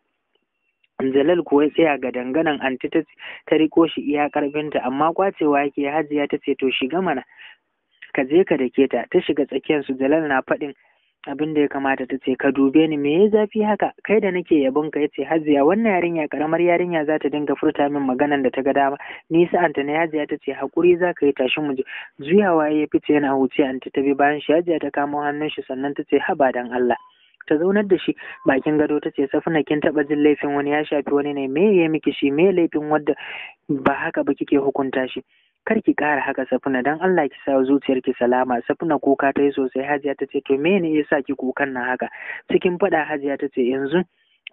Jalal kuwa tsaya ga danganan anti ta ta riko shi iya karfinta amma kwacewa yake hajiya ta ce to shiga mana ka je ka dake ta ta shiga tsakiyar su Jalal na faɗin abin da ya kamata ta ce ka dube ni me ya zafi haka kai da nake yabon ka yace hajiya wannan yarinya karamar yarinya za ta dinga furta min maganan da ta ga dama ni sa'anta na hajiya ta ce hakuri za ka yi tashi mu je juyawa ya fice yana huce anti ta bi bayan shi hajiya ta kamo hannun shi sannan ta ce haba dan Allah ta zaunar da shi bakin gado ta ce safina kin taba jin laifin wani ya shafi wani ne me ya miki shi me laifin wadda ba haka ba kike hukunta shi kar ki ƙara haka safina dan Allah ki sa zuciyarki salama safina kuka ta yi sosai hajiya ta ce to me ne yasa ki kukan nan haka cikin faɗa hajiya ta ce yanzu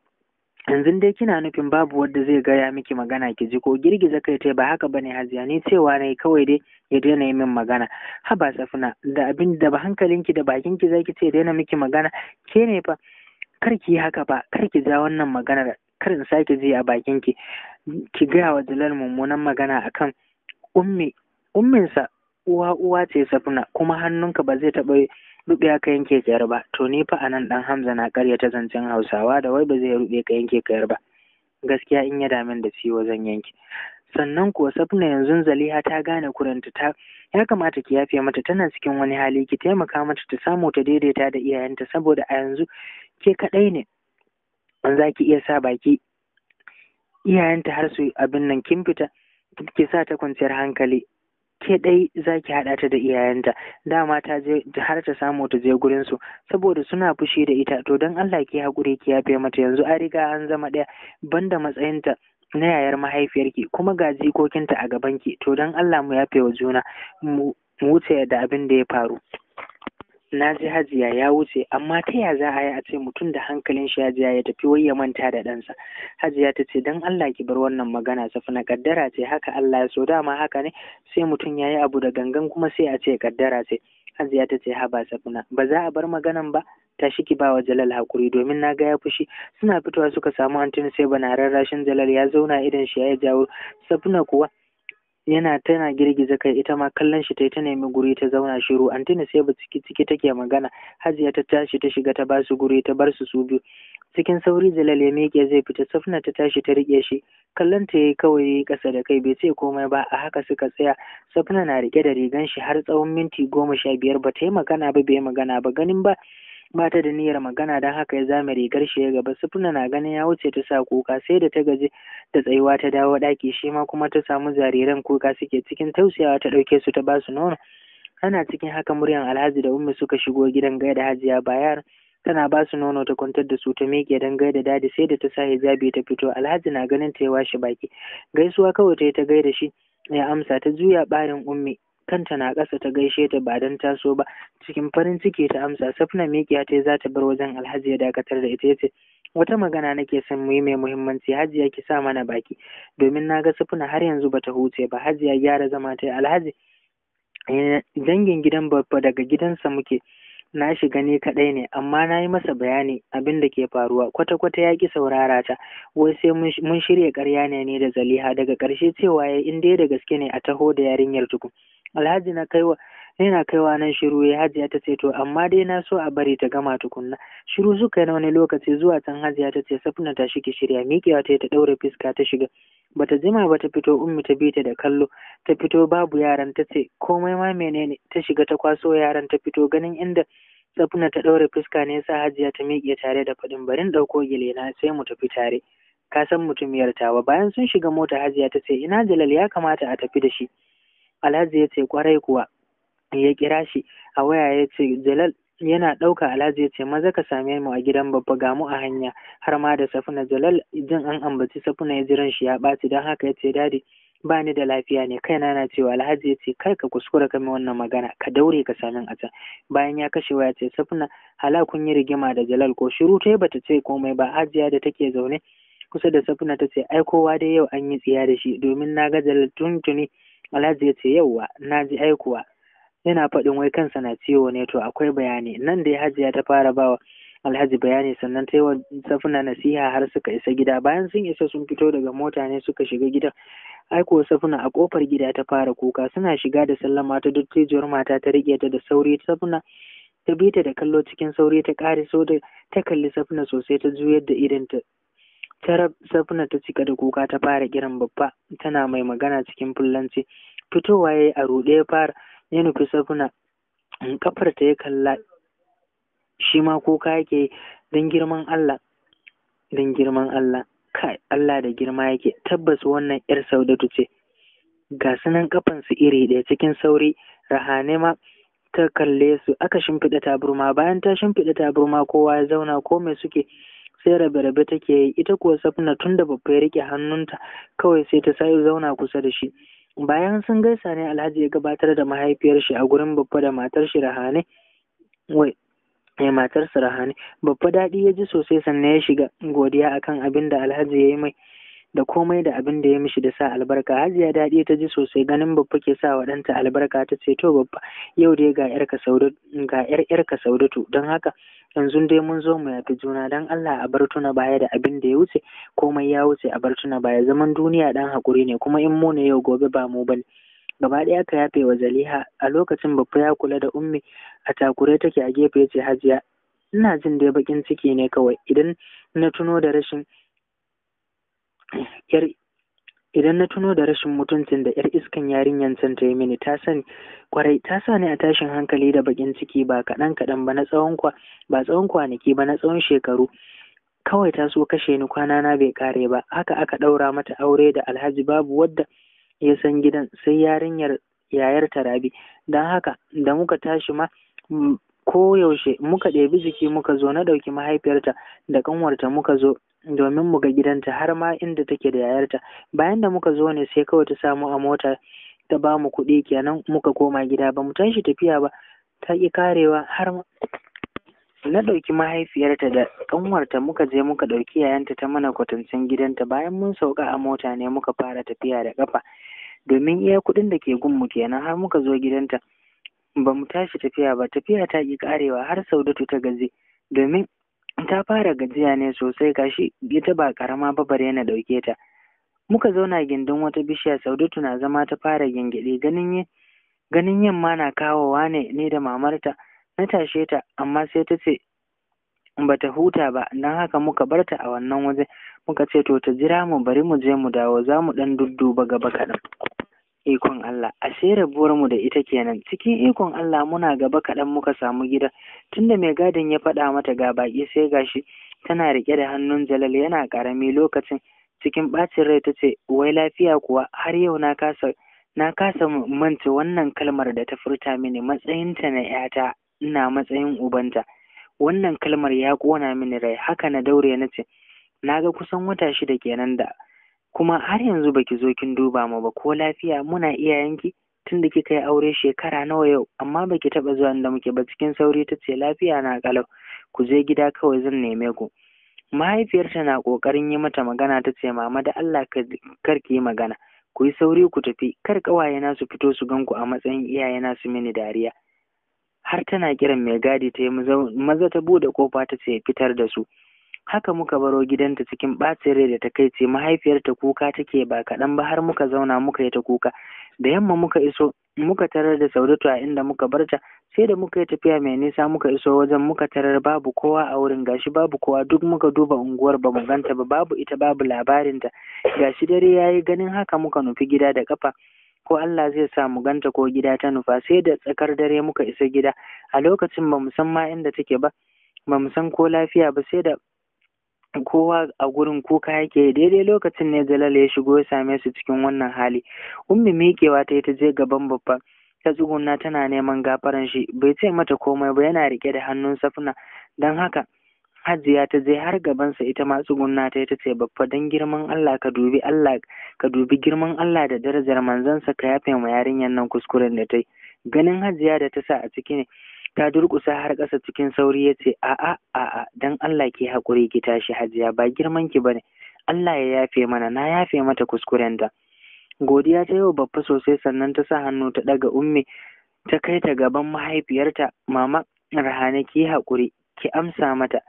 yanzu dai kina nufin babu wanda zai gaya miki magana ki ji ko girgiza kai tai ba haka bane hajiya ni cewa ne kawai dai ya daina yi min magana haba safina da abin da ba hankalinki da bakinki zaki ce daina miki magana ke ne fa kar ki yi haka ba kar ki ja wannan maganar kar in sake ji a bakinki ki gaya wa Jalal mummunan magana akan ummi umminsa uwa uwa ce safina kuma hannunka ba zai taɓa ruɓe ka yanke kayar ba to ni fa anan dan Hamza na karyata zancen Hausawa da wai ba zai ruɓe ka yanke kayar ba gaskiya in ya damin da ciwo zan yanke sannan kuwa safna yanzu Zaliha ta gane kuranta ta ya kamata ki yafe mata tana cikin wani hali ki taimaka mata ta samu ta daidaita da iyayenta saboda a yanzu ke kaɗai ne an za ki iya sa baki iyayenta har su abin nan kin fita ki sa ta kwanciyar hankali ke ɗai za ki haɗa ta da iyayenta dama ta je har ta samu ta je gurin su saboda suna fushi da ita to don Allah ki haƙuri ki yafe mata yanzu an riga an zama ɗaya banda matsayinta na yayar mahaifiyarki kuma ga jikokinta a gabanki to don Allah mu yafe wa juna mu wuce da abin da ya faru na ji hajiya ya wuce amma ta ya za a yi a ce mutum da hankalin shi hajiya ya tafi wai ya manta da ɗansa hajiya ta ce don Allah ki bar wannan magana safi na kaddara ce haka Allah ya so dama haka ne sai mutum ya yi abu da gangan kuma sai a ce kaddara ce hajiya ta ce haba safina ba za a bar maganan ba tashi ki bawa Jalal hakuri domin na ga ya fushi suna fitowa suka samu antin sai bana rarrashin Jalal ya zauna idan shi ya jawo safina kuwa yana tana girgiza kai ita ma kallon shi tai ta nemi guri ta zauna shiru antina sai ba ciki ciki take magana hajiya ta tashi ta shiga ta basu guri ta bar su su biyu cikin sauri jalal ya miƙe zai fita safna ta tashi ta riƙe shi kallon ta yayi kawai ƙasa da kai bai ce komai ba a haka suka tsaya safna na riƙe da rigan shi har tsawon minti goma sha biyar ba ta yi magana ba bai magana ba ganin ba ba ta da niyyar magana don haka ya zame rigar shi ya gaba sufuna na ganin ya wuce ta sa kuka sai da ta gaji da tsayuwa ta dawo ɗaki shi ma kuma ta samu jariran kuka suke cikin tausayawa ta ɗauke su ta basu nono ana cikin haka muryan alhaji da ummi suka shigo gidan gaida hajiya bayar tana ba su nono ta kwantar da su ta miƙe don gaida dadi sai da ta sa hijabi ta fito alhaji na ganin ta ya washe baki gaisuwa kawai ta yi ta gaida shi ya amsa ta juya ɓarin ummi kanta na ƙasa ta gaishe ta ba don taso ba cikin farin ciki ta amsa safna mikiya ta za ta bar wajen alhaji ya dakatar da ita yace wata magana nake son mu yi mai muhimmanci hajiya ki sa mana baki domin na ga safna har yanzu bata huce ba hajiya gyara zama ta alhaji dangin gidan babba daga gidansa muke na shiga ni kaɗai ne amma na yi masa bayani abin da ke faruwa kwata-kwata ya ƙi saurara ta wai sai mun shirya ƙarya ne ne da zaliha daga ƙarshe cewa ya in dai da gaske ne a taho da yarinyar tukun alhaji na kaiwa yana kaiwa nan shiru ya hajiya ta ce to amma dai na so a bari ta gama tukunna shiru suka na wani lokaci zuwa can hajiya ta ce safina ta shi shirya miƙewa ta ta ɗaure fuska ta shiga bata jima ba ta fito ummi ta bi ta da kallo ta fito babu yaran ta ce komai ma menene ta shiga ta kwaso yaran ta fito ganin inda safina ta ɗaure fuska ne sa hajiya ta miƙe tare da faɗin barin ɗauko gilena sai mu tafi tare ka san mutumiyar tawa bayan sun shiga mota hajiya ta ce ina jalal ya kamata a tafi da shi alhaji ya ce kwarai kuwa ya kira shi a waya ya ce jalal yana ɗauka alhaji ya ce maza ka same mu a gidan babba ga mu a hanya har ma da safina jalal jin an ambaci safina ya jiran shi ya ɓaci don haka ya ce dadi ba ni da lafiya ne kaina na cewa alhaji ya ce kar ka kuskura ka mai wannan magana ka daure ka sami a can bayan ya kashe waya ce safina hala kun yi rigima da jalal ko shiru ta bata ce komai ba hajiya da take zaune kusa da safina ta ce ai kowa dai yau an yi tsiya da shi domin na ga jalal tuntuni alhaji ya ce yauwa na ji aikuwa yana faɗin wai kansa na ciwo ne to akwai bayani nan da hajiya ta fara bawa alhaji bayani sannan ta yi wa safina nasiha har suka isa gida bayan sun isa sun fito daga mota ne suka shiga gidan aiko safina a kofar gida ta fara kuka suna shiga da sallama ta dattijuwar mata ta rike ta da sauri safina ta bi ta da kallo cikin sauri ta ƙare so da ta kalli safina sosai ta juyar da idan ta tarab safina ta cika da kuka ta fara kiran babba tana mai magana cikin fullanci fitowa ya yi a ruɗe ya fara ya nufi safina kafar ta ya kalla shi ma kuka yake don girman Allah don girman Allah kai Allah da girma yake tabbas wannan yar saudatu ce ga sunan kafansu iri ɗaya cikin sauri rahane ma ta kalle su aka shimfiɗa taburma bayan ta shimfiɗa taburma kowa ya zauna ko mai suke sai rabe-rabe take yi ita kuwa safina tun da babba ya rike hannunta kawai sai ta sayo zauna kusa da shi bayan sun gaisa ne alhaji ya gabatar da mahaifiyar shi a gurin babba da matar shi rahane wai ya matar su rahane babba daɗi ya ji sosai sannan ya shiga godiya akan abin da alhaji ya yi mai da komai da abin da ya mishi da sa albarka hajiya daɗi ta ji sosai ganin babba ke sa wa ɗanta albarka ta ce to babba yau dai ga yarka saudatu ga yar yarka saudatu don haka yanzu dai mun zo mu yafi juna don Allah a bar tuna baya da abin da ya wuce komai ya wuce a bar tuna baya zaman duniya dan hakuri ne kuma in mu ne yau gobe ba mu bane gaba ɗaya ka yafe wa zaliha a lokacin babba ya kula da ummi a takure take a gefe ce hajiya ina jin dai bakin ciki ne kawai idan na tuno da rashin yar idan na tuno da rashin mutuncin da yar iskan yarinyan can ta yi mini ta sani kwarai ta sa ni a tashin hankali da bakin ciki ba kaɗan kaɗan ba na tsawon kwa ba tsawon kwanaki ba na tsawon shekaru kawai ta so kashe ni kwana na bai kare ba haka aka ɗaura mata aure da alhaji babu wadda ya san gidan sai yarinyar yayar tarabi don haka da muka tashi ma ko yaushe muka ɗebi jiki muka zo na ɗauki mahaifiyarta da ƙanwarta muka zo domin mu ga gidanta har ma inda take da yayarta bayan da muka zo ne sai kawai ta samu a mota ta ba mu kuɗi kenan muka koma gida ba mu tashi tafiya ba ta ƙi karewa har na ɗauki mahaifiyarta da ƙanwarta muka je muka ɗauki yayanta ta mana kwatancin gidanta bayan mun sauka a mota ne muka fara tafiya da ƙafa domin iya kuɗin da ke gunmu kenan har muka zo gidanta ba mu tashi tafiya ba tafiya ta ƙi karewa har saudatu ta gaji domin ta fara gajiya ne sosai gashi ita ba karama ba bare na ɗauke ta muka zauna gindin wata bishiya saudatu na zama ta fara gyangyaɗe ganin ganin yamma na kawowa ne ne da mamarta na tashe ta amma sai ta ce bata huta ba don haka muka bar ta a wannan waje muka ce to ta jira mu bari mu je mu dawo za mu ɗan dudduba gaba kaɗan ikon Allah ashe rabuwar mu da ita kenan cikin ikon Allah muna gaba kaɗan muka samu gida tunda mai gadin ya faɗa mata ga baƙi sai gashi tana riƙe da hannun Jalal yana ƙarami lokacin cikin ɓacin rai ta ce wai lafiya kuwa har yau na kasa na kasa manta wannan kalmar da ta furta mini matsayinta na ‘yata ina matsayin ubanta wannan kalmar ya ƙona mini rai haka na daure na ce na ga kusan wata shida kenan da kuma har yanzu baki zo kin duba mu ba ko lafiya muna iyayenki tunda kika yi aure shekara nawa yau amma baki taɓa zuwa da muke ba cikin sauri ta ce lafiya na kalau ku je gida kawai zan neme ku mahaifiyarta na ƙoƙarin yi mata magana ta ce mama da Allah kar ki yi magana ku yi sauri ku tafi kar ƙawayena su fito su gan ku a matsayin iyayena su mini dariya har tana kiran mai gadi ta yi maza ta bude kofa ta ce fitar da su haka muka baro gidanta cikin ɓacin rai da ta kai ce mahaifiyarta kuka take ba kaɗan ba har muka zauna muka yi ta kuka da yamma muka iso muka tarar da saudatu a inda muka barta sai da muka yi tafiya mai nisa muka iso wajen muka tarar babu kowa a wurin gashi babu kowa duk muka duba unguwar ba mu ganta ba babu ita babu labarinta gashi dare yayi ganin haka muka nufi gida da kafa ko Allah zai sa mu ganta ko gida ta nufa sai da tsakar dare muka isa gida a lokacin ba mu san ma inda take ba ba mu san ko lafiya ba sai da kowa a gurin kuka yake daidai lokacin ne Jalal ya shigo ya same su cikin wannan hali ummi miƙewa ta yi ta je gaban babba ta tsuguna tana neman gafaran shi bai ce mata komai ba yana rike da hannun safna don haka Hajiya ta je har gabansa ita ma tsugunna ta ta ce babba don girman Allah ka dubi Allah ka dubi girman Allah da darajar manzansa ka yafe ma yarinyar nan kuskuren da ta yi ganin Hajiya da ta sa a ciki ne ta durƙusa har ƙasa cikin sauri ya ce a'a a'a dan Allah ki haƙuri ki tashi Hajiya ba girman ki bane Allah ya yafe mana na yafe mata kuskuren da godiya ta yau babba sosai sannan ta sa hannu ta ɗaga ummi ta kai ta gaban mahaifiyarta mama rahane ki haƙuri ki amsa mata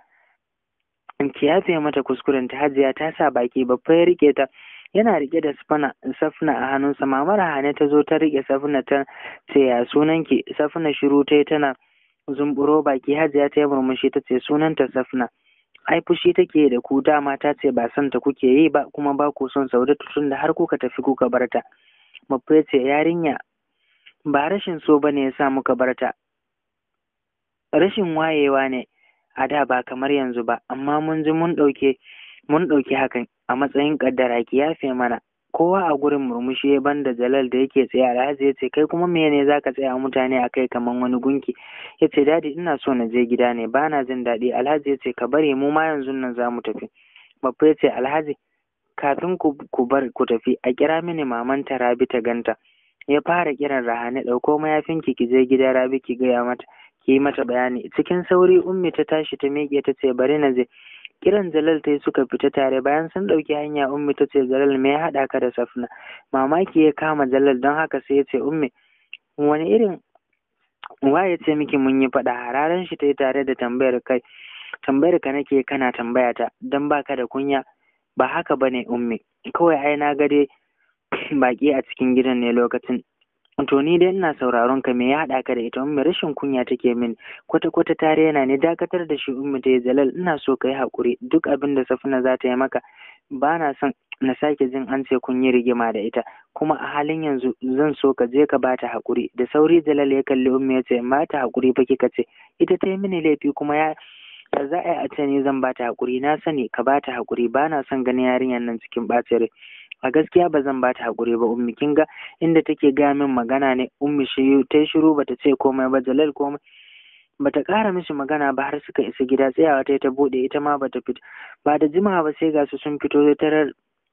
ki yafe mata kuskuren ta hajiya ta sa baki babba ya rike ta yana rike da safna safna a hannunsa mama rahane ta zo ta rike safna ta ce ya sunanki safna shiru ta tana zumburo baki hajiya ta yi murmushi ta ce sunanta safna ai fushi take da ku dama ta ce ba son ta kuke yi ba kuma ba ku son saudatu tun da har kuka tafi kuka barta babba ya ce yarinya ba rashin so bane ya sa muka barta rashin wayewa ne a da ba kamar yanzu ba amma mun ji mun ɗauke mun ɗauki hakan a matsayin ƙaddara ki yafe mana kowa a gurin murmushi ya banda jalal da yake tsaye alhaji ya ce kai kuma me ne zaka tsaya mutane a kai kamar wani gunki ya ce dadi ina so na je gida ne ba na jin daɗi alhaji ya ce ka bari mu ma yanzu nan za mu tafi babba ya ce alhaji kafin ku bar ku tafi a kira mini maman ta rabi ta ganta ya fara kiran rahane ɗauko mayafinki ki je gida rabi ki gaya mata ki yi mata bayani cikin sauri ummi ta tashi ta miƙe ta ce bari na je kiran jalal ta suka fita tare bayan sun ɗauki hanya ummi ta ce jalal me ya haɗa ka da safna mamaki ya kama jalal don haka sai ya ce ummi wani irin wa ya ce miki mun yi faɗa hararen shi ta yi tare da tambayar kai tambayar ka nake kana tambaya ta don baka da kunya ba haka ba ne ummi kawai ai na ga dai baƙi a cikin gidan ne lokacin to ni dai ina sauraron ka me ya haɗa ka da ita ummi rashin kunya take min kwata kwata tare yana ne dakatar da shi ummi ta jalal ina so ka yi haƙuri duk abin da safina za ta yi maka ba na son na sake jin an ce kun yi rigima da ita kuma a halin yanzu zan so ka je ka ba ta haƙuri da sauri jalal ya kalli ummi ya ce ma ta haƙuri fa kika ce ita ta yi mini laifi kuma ya da za a yi a ce ni zan ba ta haƙuri na sani ka ba ta haƙuri ba na son ganin yarinyar nan cikin ɓacin rai a gaskiya ba zan bata hakuri ba ummi kin ga inda take gaya min magana ne ummi shi ta shiru bata ce komai ba jalal komai bata ƙara mishi magana ba har suka isa gida tsayawa ta ta bude ita ma bata fito ba da jimawa ba sai ga su sun fito tarar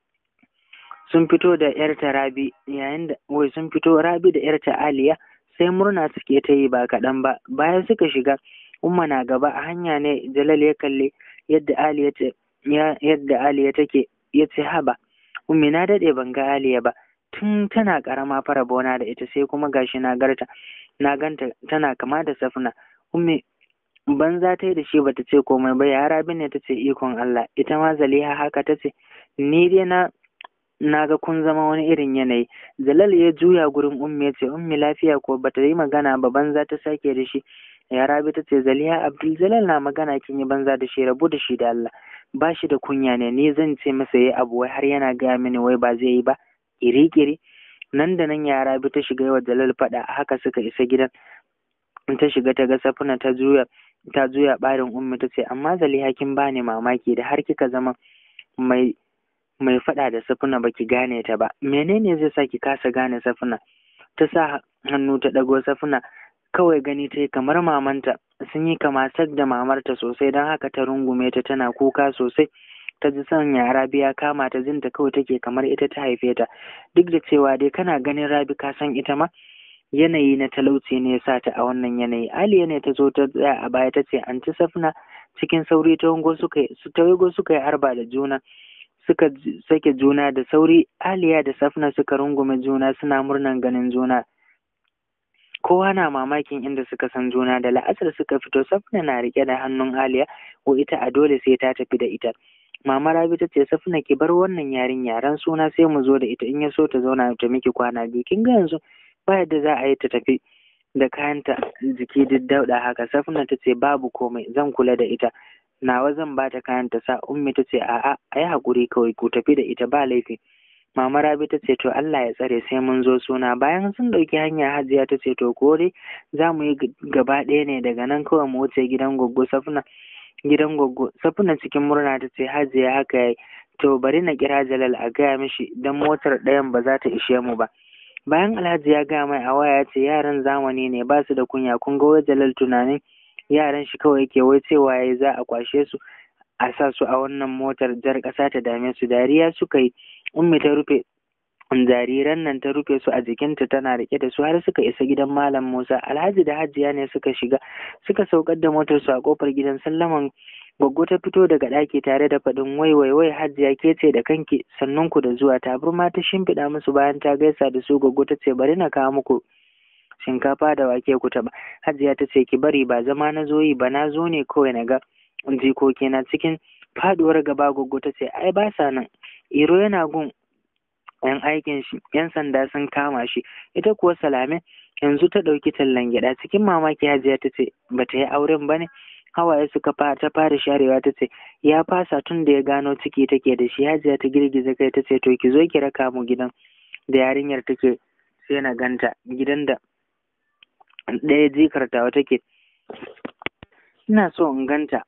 sun fito da yarta rabi yayin da wai sun fito rabi da yarta aliya sai murna suke ta yi ba kaɗan ba bayan suka shiga umma na gaba a hanya ne jalal ya kalli yadda aliya ce yadda aliya take ya ce haba ummi na daɗe ban ga aliya ba tun tana ƙarama fara bona da ita sai kuma gashi na garta na ganta tana kama da safna ummi banza ta yi da shi bata ce komai ba ya rabi ne ta ce ikon Allah ita ma zaliha haka ta ce ni dai na na ga kun zama wani irin yanayi jalal ya juya gurin ummi ya ce ummi lafiya ko bata yi magana ba banza ta sake da shi ya rabi ta ce zaliha abdul jalal na magana kin yi banza da shi rabu da shi da Allah ba shi da kunya ne ni zan ce masa yayi abu wai har yana gaya mini wai ba zai yi ba kiri-kiri nan da nan yara bi ta shiga wa jalal faɗa haka suka isa gidan ta shiga ta ga safuna ta juya ta juya ɓarin ummi ta ce amma zaliha kin bani mamaki da har kika zama mai mai faɗa da safuna baki gane ta ba menene zai sa ki kasa gane safuna ta sa hannu ta ɗago safuna kawai gani ta yi kamar mamanta sun yi kama sak da mamarta sosai don haka ta rungume ta tana kuka sosai ta ji son ya rabi ya kama ta jinta kawai take kamar ita ta haife ta duk da cewa dai kana ganin rabi ka san ita ma yanayi na talauci ne ya sa ta a wannan yanayi aliya ne ta zo ta tsaya a baya ta ce anti safna cikin sauri ta wango suka su ta wango suka yi arba da juna suka sake juna da sauri aliya da safna suka rungume juna suna murnan ganin juna kowa na mamakin inda suka san juna da la'asar suka fito safna na rike da hannun aliya ko ita a dole sai ta tafi da ita mama rabi ta ce safna ki bar wannan yarinya ran suna sai mu zo da ita in ya so ta zauna ta miki kwana biyu kin ga yanzu ba yadda za a yi ta tafi da kayanta jiki duk dauɗa haka safna ta ce babu komai zan kula da ita nawa zan ba ta kayan ta sa ummi ta ce a'a a yi haƙuri kawai ku tafi da ita ba laifi mama rabi ta ce to Allah ya tsare sai mun zo suna bayan sun ɗauki hanya hajiya ta ce to ko dai za mu yi gaba ɗaya ne daga nan kawai mu wuce gidan goggo safna gidan goggo safna cikin murna ta ce hajiya haka yayi to bari na kira jalal a gaya mishi dan motar ɗayan ba za ta ishe mu ba bayan alhaji ya gaya mai a waya ya ce yaran zamani ne ba su da kunya kun ga wai jalal tunanin yaran shi kawai yake wai cewa yayi za a kwashe su a sa su a wannan motar jar ƙasa ta dame su dariya suka yi ummi ta rufe jariran nan ta rufe su a jikinta tana rike da su har suka isa gidan malam musa alhaji da hajiya ne suka shiga suka saukar da motar su a kofar gidan sallaman Goggo ta fito daga ɗaki tare da faɗin wai wai wai hajiya ke ce da kanki sannan ku da zuwa taburma ta shimfiɗa musu bayan ta gaisa da su Goggo ta ce bari na kawo muku shinkafa da wake ku taɓa hajiya ta ce ki bari ba zama na zo yi ba na zo ne kawai na ga jikoki na cikin faduwar gaba Goggo ta ce ai ba sa nan iro yana gun yan aikin shi yan sanda sun kama shi ita kuwa salame yanzu ta ɗauki tallan gyaɗa cikin mamaki hajiya ta ce ba ta yi auren ba ne hawaye suka ta fara sharewa ta ce ya fasa tun da ya gano ciki take da shi hajiya ta girgiza kai ta ce to ki zo ki raka mu gidan da yarinyar take sai na ganta gidan da ɗaya jikar tawa take ina so in ganta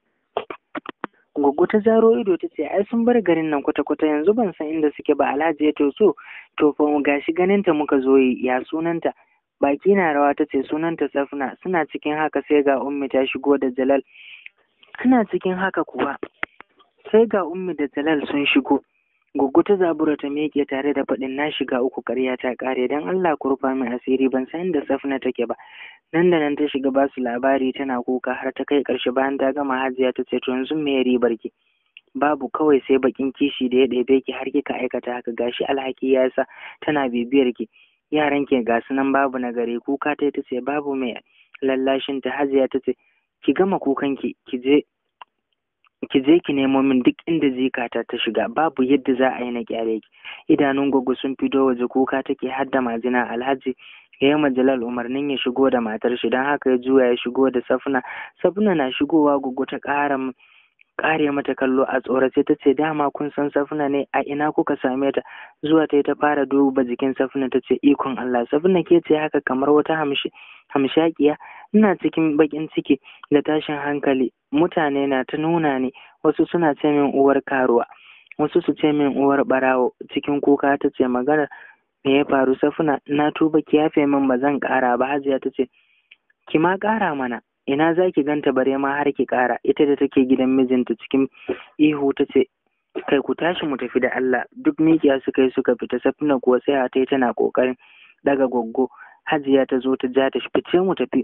Goggo ta zaro ido ta ce ai sun bar garin nan kwata-kwata yanzu ban san inda suke ba alhaji ya to so to fa gashi ganinta muka zo yi ya sunanta baki na rawa ta ce sunanta safna suna cikin haka sai ga ummi ta shigo da jalal ana cikin haka kuwa sai ga ummi da jalal sun shigo Goggo ta zabura ta miƙe tare da faɗin na shiga uku ƙarya ta ƙare don Allah ku rufa min asiri ban san inda safna take ba nan da nan ta shiga ba su labari tana kuka har ta kai ƙarshe bayan ta gama hajiya ta ce to yanzu me ribar ki babu kawai sai bakin kishi da ya ɗebe ki har kika aikata haka gashi alhaki ya sa tana bibiyar ki yaran ki ga su nan babu na gare kuka ta ta ce babu mai lallashin ta hajiya ta ce ki gama kukan ki ki je ki je ki nemo min duk inda zikata ta shiga babu yadda za a yi na kyale ki idanun gwaggo sun fito waje kuka take har da majina alhaji ya yi majalal umarnin ya shigo da matar shi don haka ya juya ya shigo da safna safna na shigowa gwaggo ta ƙara kare mata kallo a tsorace ta ce dama kun san safna ne a ina kuka same ta zuwa ta ta fara duba jikin safna ta ce ikon Allah safna ke ce haka kamar wata hamshi hamshakiya ina cikin bakin ciki da tashin hankali mutane na ta nuna ni wasu suna ce min uwar karuwa wasu su ce min uwar barawo cikin kuka ta ce magana me ya faru safna na tuba ki yafe min ba zan kara ba hajiya ta ce ki ma kara mana ina za ki ganta bare ma har ki ƙara ita da take gidan mijinta cikin ihu ta ce kai ku tashi mu tafi da Allah duk mikiya suka yi suka fita safina kuwa sai a ta tana ƙoƙarin daga goggo hajiya ta zo ta ja ta fice mu tafi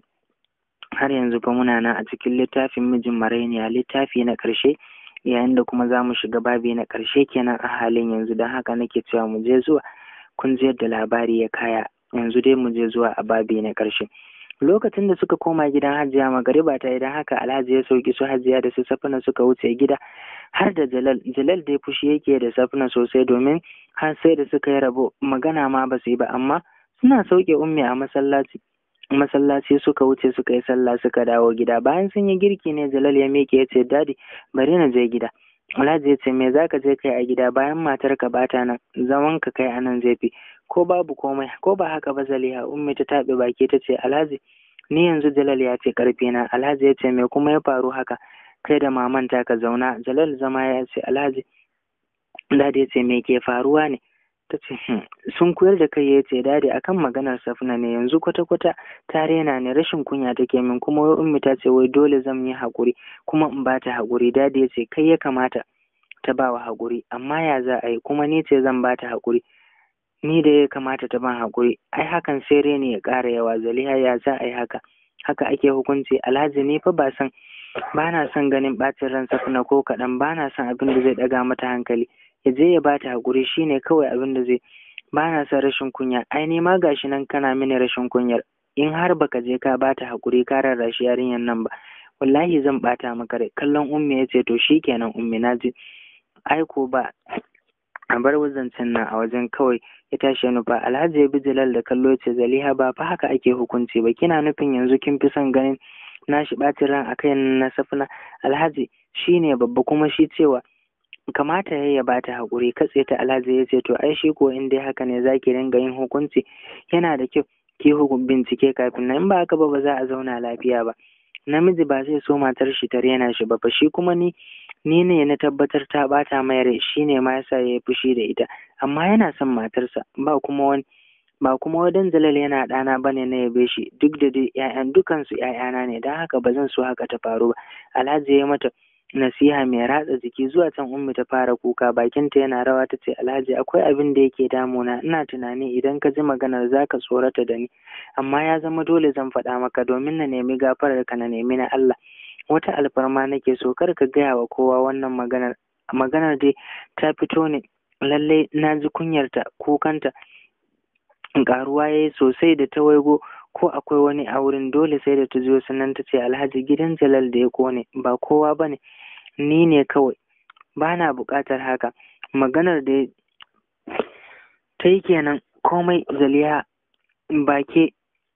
har yanzu fa muna nan a cikin littafin mijin marainiya littafi na ƙarshe yayin da kuma za mu shiga babi na ƙarshe kenan a halin yanzu don haka nake cewa mu je zuwa kun ji yadda labari ya kaya yanzu dai mu je zuwa a babi na ƙarshe lokacin da suka koma gidan hajiya magariba ta idan haka alhaji ya sauki su hajiya da su safina suka wuce gida har da jalal jalal dai fushi yake da safina sosai domin har sai da suka yi rabo magana ma ba su yi ba amma suna sauke ummi a masallaci masallaci suka wuce suka yi sallah suka dawo gida bayan sun yi girki ne jalal ya miƙe ya ce dadi bari na je gida alhaji ya ce me zaka je kai a gida bayan matar ka bata nan zaman ka kai anan zai fi ko babu komai ko ba haka ba zaliha ummi ta taɓe baki ta ce alhaji ni yanzu jalal ya ce karfe na alhaji ya ce me kuma ya faru haka kai da maman ta ka zauna jalal zama ya ce alhaji dadi ya ce me ke faruwa ne ta ce sun koyar da kai ya ce dadi akan maganar safna ne yanzu kwata-kwata ta rena ne rashin kunya take min kuma wai ummi ta ce wai dole zan yi haƙuri kuma in ba ta haƙuri dadi ya ce kai ya kamata ta ba wa haƙuri amma ya za a yi kuma ni ce zan ba ta haƙuri ni da ya kamata ta ban haƙuri ai hakan sai reni ya ƙara yawa zaliha ya za a yi haka haka ake hukunci alhaji ni fa ba san ba na son ganin ɓacin ran safna ko kaɗan ba na son abin da zai ɗaga mata hankali ya je ya bata haƙuri shine kawai abin da zai ba na son rashin kunya ai ni ma gashi nan kana mini rashin kunyar in har baka je ka bata hakuri ka rarrashi yarinyar nan ba wallahi zan bata maka rai kallon ummi ya ce to shikenan ummi na ji aiko ba a bar wazancen nan a wajen kawai ya tashi nufa alhaji ya bi jalal da kallo ce zaliha ba fa haka ake hukunci ba kina nufin yanzu kin fi son ganin nashi ɓacin ran akai na safina alhaji shine babba kuma shi cewa kamata ya bata haƙuri katse ta alhaji ya ce to ai shi ko in dai haka ne zaki ringa yin hukunci yana da kyau ki hukun bincike kafin nan in ba haka ba ba za a zauna lafiya ba namiji ba zai so matar shi ta rena shi ba fa shi kuma ni ni ne na tabbatar ta bata mai rai shine ma yasa ya yi fushi da ita amma yana son matarsa ba kuma wani ba kuma wadan jalal yana ɗana bane na yabe shi duk da dai ƴaƴan dukansu ƴaƴana ne don haka ba zan so haka ta faru ba alhaji ya mata nasiha mai ratsa jiki zuwa can ummi ta fara kuka bakinta yana rawa ta ce alhaji akwai abin da yake damuna ina tunani idan ka ji maganar zaka tsorata da ni amma ya zama dole zan faɗa maka domin na nemi gafarar ka na nemi na Allah wata alfarma nake so kar ka gaya wa kowa wannan maganar maganar dai ta fito ne lallai na ji kunyarta kukanta ƙaruwa ya yi sosai da ta waigo ko akwai wani a wurin dole sai da ta zo sannan ta ce alhaji gidan jalal da ya kone ba kowa ba ne ni ne kawai ba na buƙatar haka maganar da ta yi kenan komai zaliha ba ke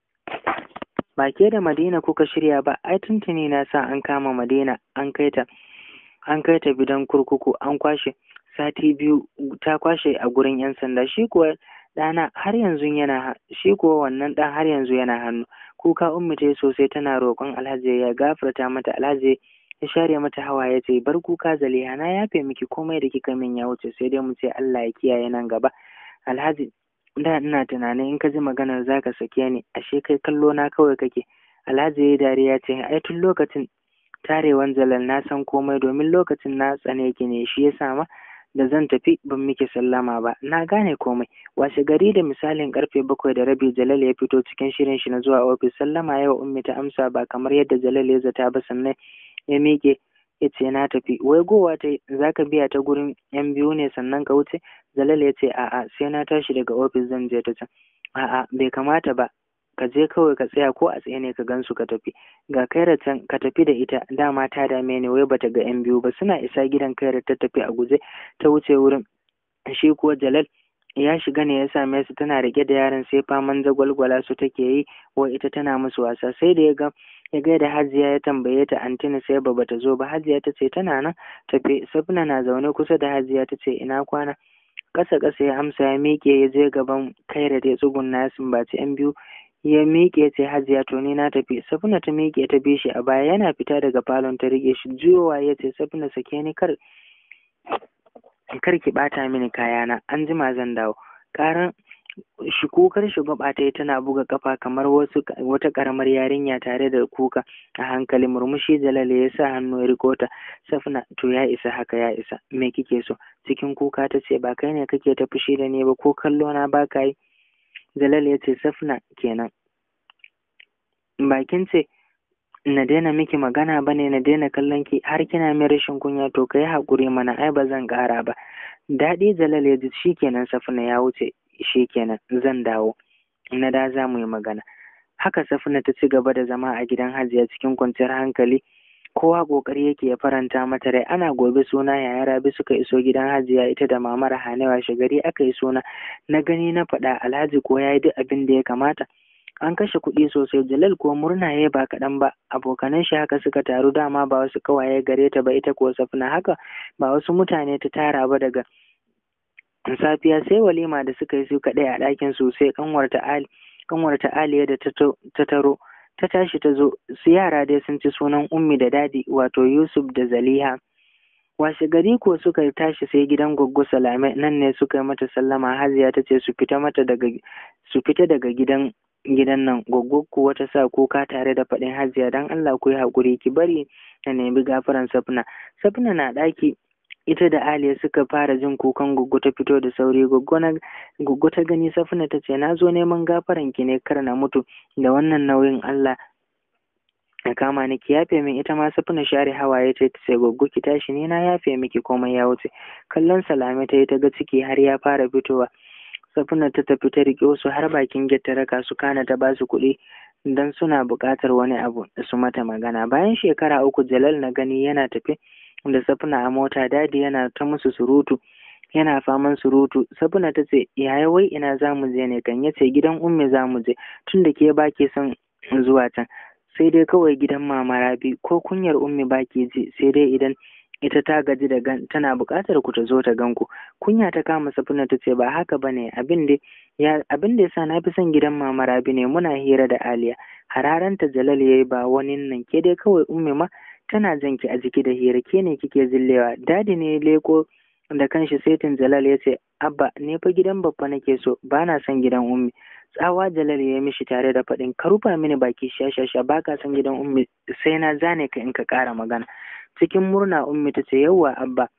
ba ke da madina kuka shirya ba ai tuntuni na sa an kama madina an kai ta an kai ta bidan kurkuku an kwashe sati biyu ta kwashe a gurin yan sanda shi kuwa ɗana har yanzu yana shi kuwa wannan ɗan har yanzu yana hannu kuka ummi ta sosai tana roƙon alhaji ya gafarta mata alhaji ya share mata hawa ya ce bar kuka zaliha na yafe miki komai da kika min ya wuce sai dai mu ce Allah ya kiyaye nan gaba alhaji da ina tunanin in ka ji maganar zaka sake ni ashe kai kallo na kawai kake alhaji ya dariya ce ai tun lokacin tarewan jalal na san komai domin lokacin na tsane ki ne shi yasa ma da zan tafi ban miki sallama ba na gane komai washe gari da misalin karfe bakwai da rabi jalal ya fito cikin shirin shi na zuwa ofis sallama yawa ummi ta amsa ba kamar yadda jalal ya zata ba sannan ya miƙe ya ce na tafi wai gowa ta za ka biya ta gurin yan biyu ne sannan ka wuce jalal ya ce a'a sai na tashi daga ofis zan je ta can a'a bai kamata ba ka je kawai ka tsaya ko a tsaye ne ka gansu ka tafi ga kaira can ka tafi da ita dama ta dame ni wai bata ga yan biyu ba suna isa gidan kaira ta tafi a guje ta wuce wurin shi kuwa jalal ya shiga ne ya same su tana rike da yaron sai faman zagwalgwala su take yi wa ita tana musu wasa sai da ya ga ya gaida hajiya ya tambaye ta antina sai ba bata zo ba hajiya ta ce tana nan tafe safina na zaune kusa da hajiya ta ce ina kwana ƙasa ƙasa ya amsa ya miƙe ya je gaban kaira da ya tsugunna ya sumbaci yan biyu ya miƙe ce hajiya to ni na tafi safina ta miƙe ta bi shi a baya yana fita daga falon ta rike shi juyowa ya ce safina sake ni kar kar ki ɓata mini kayana an jima zan dawo ƙaran shi kukar shugaba ta yi tana buga kafa kamar wasu wata karamar yarinya tare da kuka a hankali murmushi jalale ya sa hannu ya riko ta safna to ya isa haka ya isa me kike so cikin kuka ta ce ba kai ne kake ta fushi da ni ba ko kallo na ba ka yi jalale ya ce safna kenan bakin ce na daina miki magana ba ne na daina kallon ki har kina min rashin kunya to kai haƙuri mana ai ba zan ƙara ba daɗi jalal ya ji shikenan safna ya wuce shikenan zan dawo na da za mu yi magana haka safina ta ci gaba da zama a gidan hajiya cikin kwanciyar hankali kowa kokari yake ya faranta mata rai ana gobe suna yaya rabi suka iso gidan hajiya ita da mamar hanewa shagari aka yi suna na gani na faɗa alhaji ko ya yi duk abin da ya kamata an kashe kuɗi sosai jalal ko murna ya ba kaɗan ba abokanan shi haka suka taru dama ba wasu ƙawaye gare ta ba ita ko safina haka ba wasu mutane ta tara ba daga safiya sai walima da suka yi su kaɗai a ɗakin su sai kanwarta ali kanwarta aliya da ta taro ta tashi ta zo su yara dai sun ci sunan ummi da dadi wato yusuf da zaliha washe gari ko suka tashi sai gidan goggo salame nan ne suka yi mata sallama haziya ta ce su fita mata daga su fita daga gidan gidan nan goggo kuwa ta sa kuka tare da faɗin hajiya don allah ku yi haƙuri ki bari na nemi gafaran safna safna na ɗaki ita da aliya suka fara jin kukan goggo ta fito da sauri goggo ta gani safna ta ce na zo neman gafaran ki ne kar na mutu da wannan nauyin allah ya kama ni ki yafe min ita ma safna share hawaye ta ce goggo ki tashi ni na yafe miki komai ya wuce kallon salame ta yi ta ga ciki har ya fara fitowa safina ta tafi ta riƙe su har bakin get ta raka su kana ta basu kuɗi don suna buƙatar wani abu da su mata magana bayan shekara uku jalal na gani yana tafe da safina a mota dadi yana ta musu surutu yana faman surutu safina ta ce yaya wai ina za mu je ne kan ya ce gidan ummi za mu je tun da ke ba ke son zuwa can sai dai kawai gidan mama rabi ko kunyar ummi ba ke ji sai dai idan ita ta gaji da gan tana buƙatar ku ta zo ta gan ku kunya ta kama safina ta ce ba haka ba ne abin da ya abin da yasa na fi son gidan mama rabi ne muna hira da aliya hararanta jalal yayi ba wani nan ke dai kawai ummi ma tana jan ki a jiki da hira ke ne kike zillewa dadi ne leko da kanshi saitin jalal ya ce abba ne fa gidan babba nake so ba na son gidan ummi tsawa jalal ya mishi tare da faɗin ka rufa mini baki shashasha ba ka son gidan ummi sai na zane ka in ka ƙara magana cikin murna ummi ta ce yawwa abba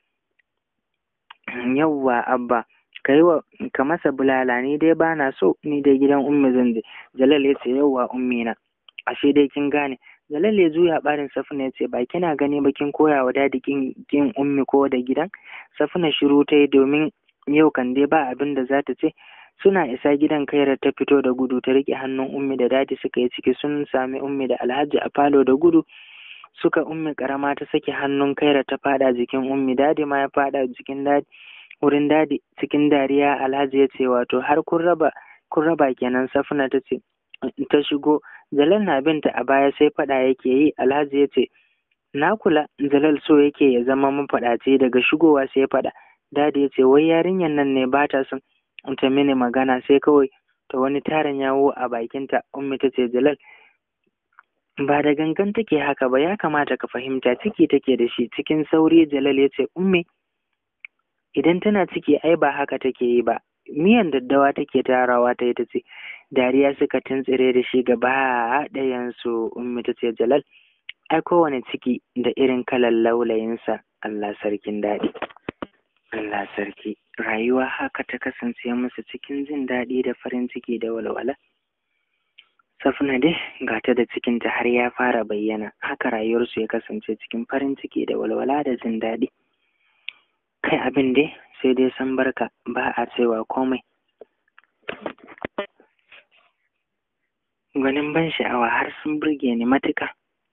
yawwa abba ka yi wa ka masa bulala ni dai ba na so ni dai gidan ummi zan je jalal ya ce yawwa ummi na ashe dai kin gane jalal ya juya barin safina ya ce ba kina gani ba kin koya wa dadi kin kin ummi ko da gidan safina shiru ta yi domin yau kan dai ba abin da za ta ce suna isa gidan kaira ta fito da gudu ta riƙe hannun ummi da dadi suka yi ciki sun sami ummi da alhaji a falo da gudu suka ummi karama ta sake hannun kaira ta fada jikin ummi dadi ma ya fada jikin dadi wurin dadi cikin dariya alhaji ya ce wato har kun raba kun raba kenan safina ta ce ta shigo jalal na binta a baya sai fada yake yi alhaji ya ce na kula jalal so yake ya zama mafaɗaci daga shigowa sai fada dadi ya ce wai yarinyar nan ne ba ta son ta mini magana sai kawai ta wani tarin yawo a bakinta ummi ta ce jalal ba da gangan take haka ba ya kamata ka fahimta ciki take da shi cikin sauri jalal ya ce ummi idan tana ciki ai ba haka take yi ba miyan daddawa take tarawa ta ita ce dariya suka tuntsire da shi gaba ɗayansu ummi ta ce jalal ai kowane ciki da irin kalan laulayinsa Allah sarkin daɗi Allah sarki rayuwa haka ta kasance musu cikin jin daɗi da farin ciki da walwala Safna dai ga ta da cikinta har ya fara bayyana haka rayuwarsu ya kasance cikin farin ciki da walwala da jin daɗi kai abin dai sai dai san barka ba a cewa komai gwanin ban sha'awa har sun burge ni matuka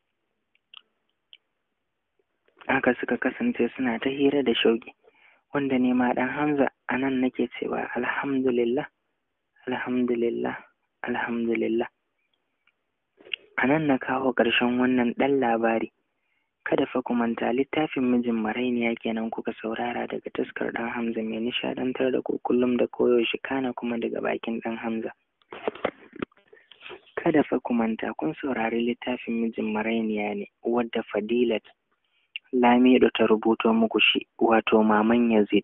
haka suka kasance suna ta hira da shauƙi wanda ne ma ɗan hamza a nan nake cewa alhamdulillah alhamdulillah alhamdulillah a nan na kawo ƙarshen wannan ɗan labari kada fa ku manta littafin mijin marainiya kenan kuka saurara daga taskar ɗan hamza mai nishaɗantar da ku kullum da koyaushe kana kuma daga bakin ɗan hamza kada fa ku manta kun saurari littafin mijin marainiya ne wadda fadilat lamido ta rubuto muku shi wato maman yazid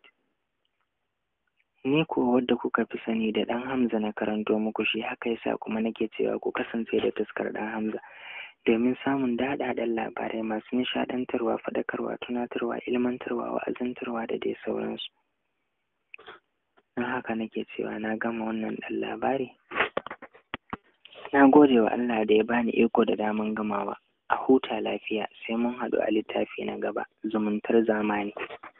ni kuwa wadda kuka fi sani da ɗan hamza na karanto muku shi haka yasa kuma nake cewa ku kasance da taskar ɗan hamza domin samun daɗaɗɗen labarai masu nishaɗantarwa faɗakarwa tunatarwa ilmantarwa wa'azantarwa da dai sauransu don haka nake cewa na gama wannan ɗan labari na gode wa Allah da ya bani iko da daman gamawa a huta lafiya sai mun haɗu a littafi na gaba zumuntar zamani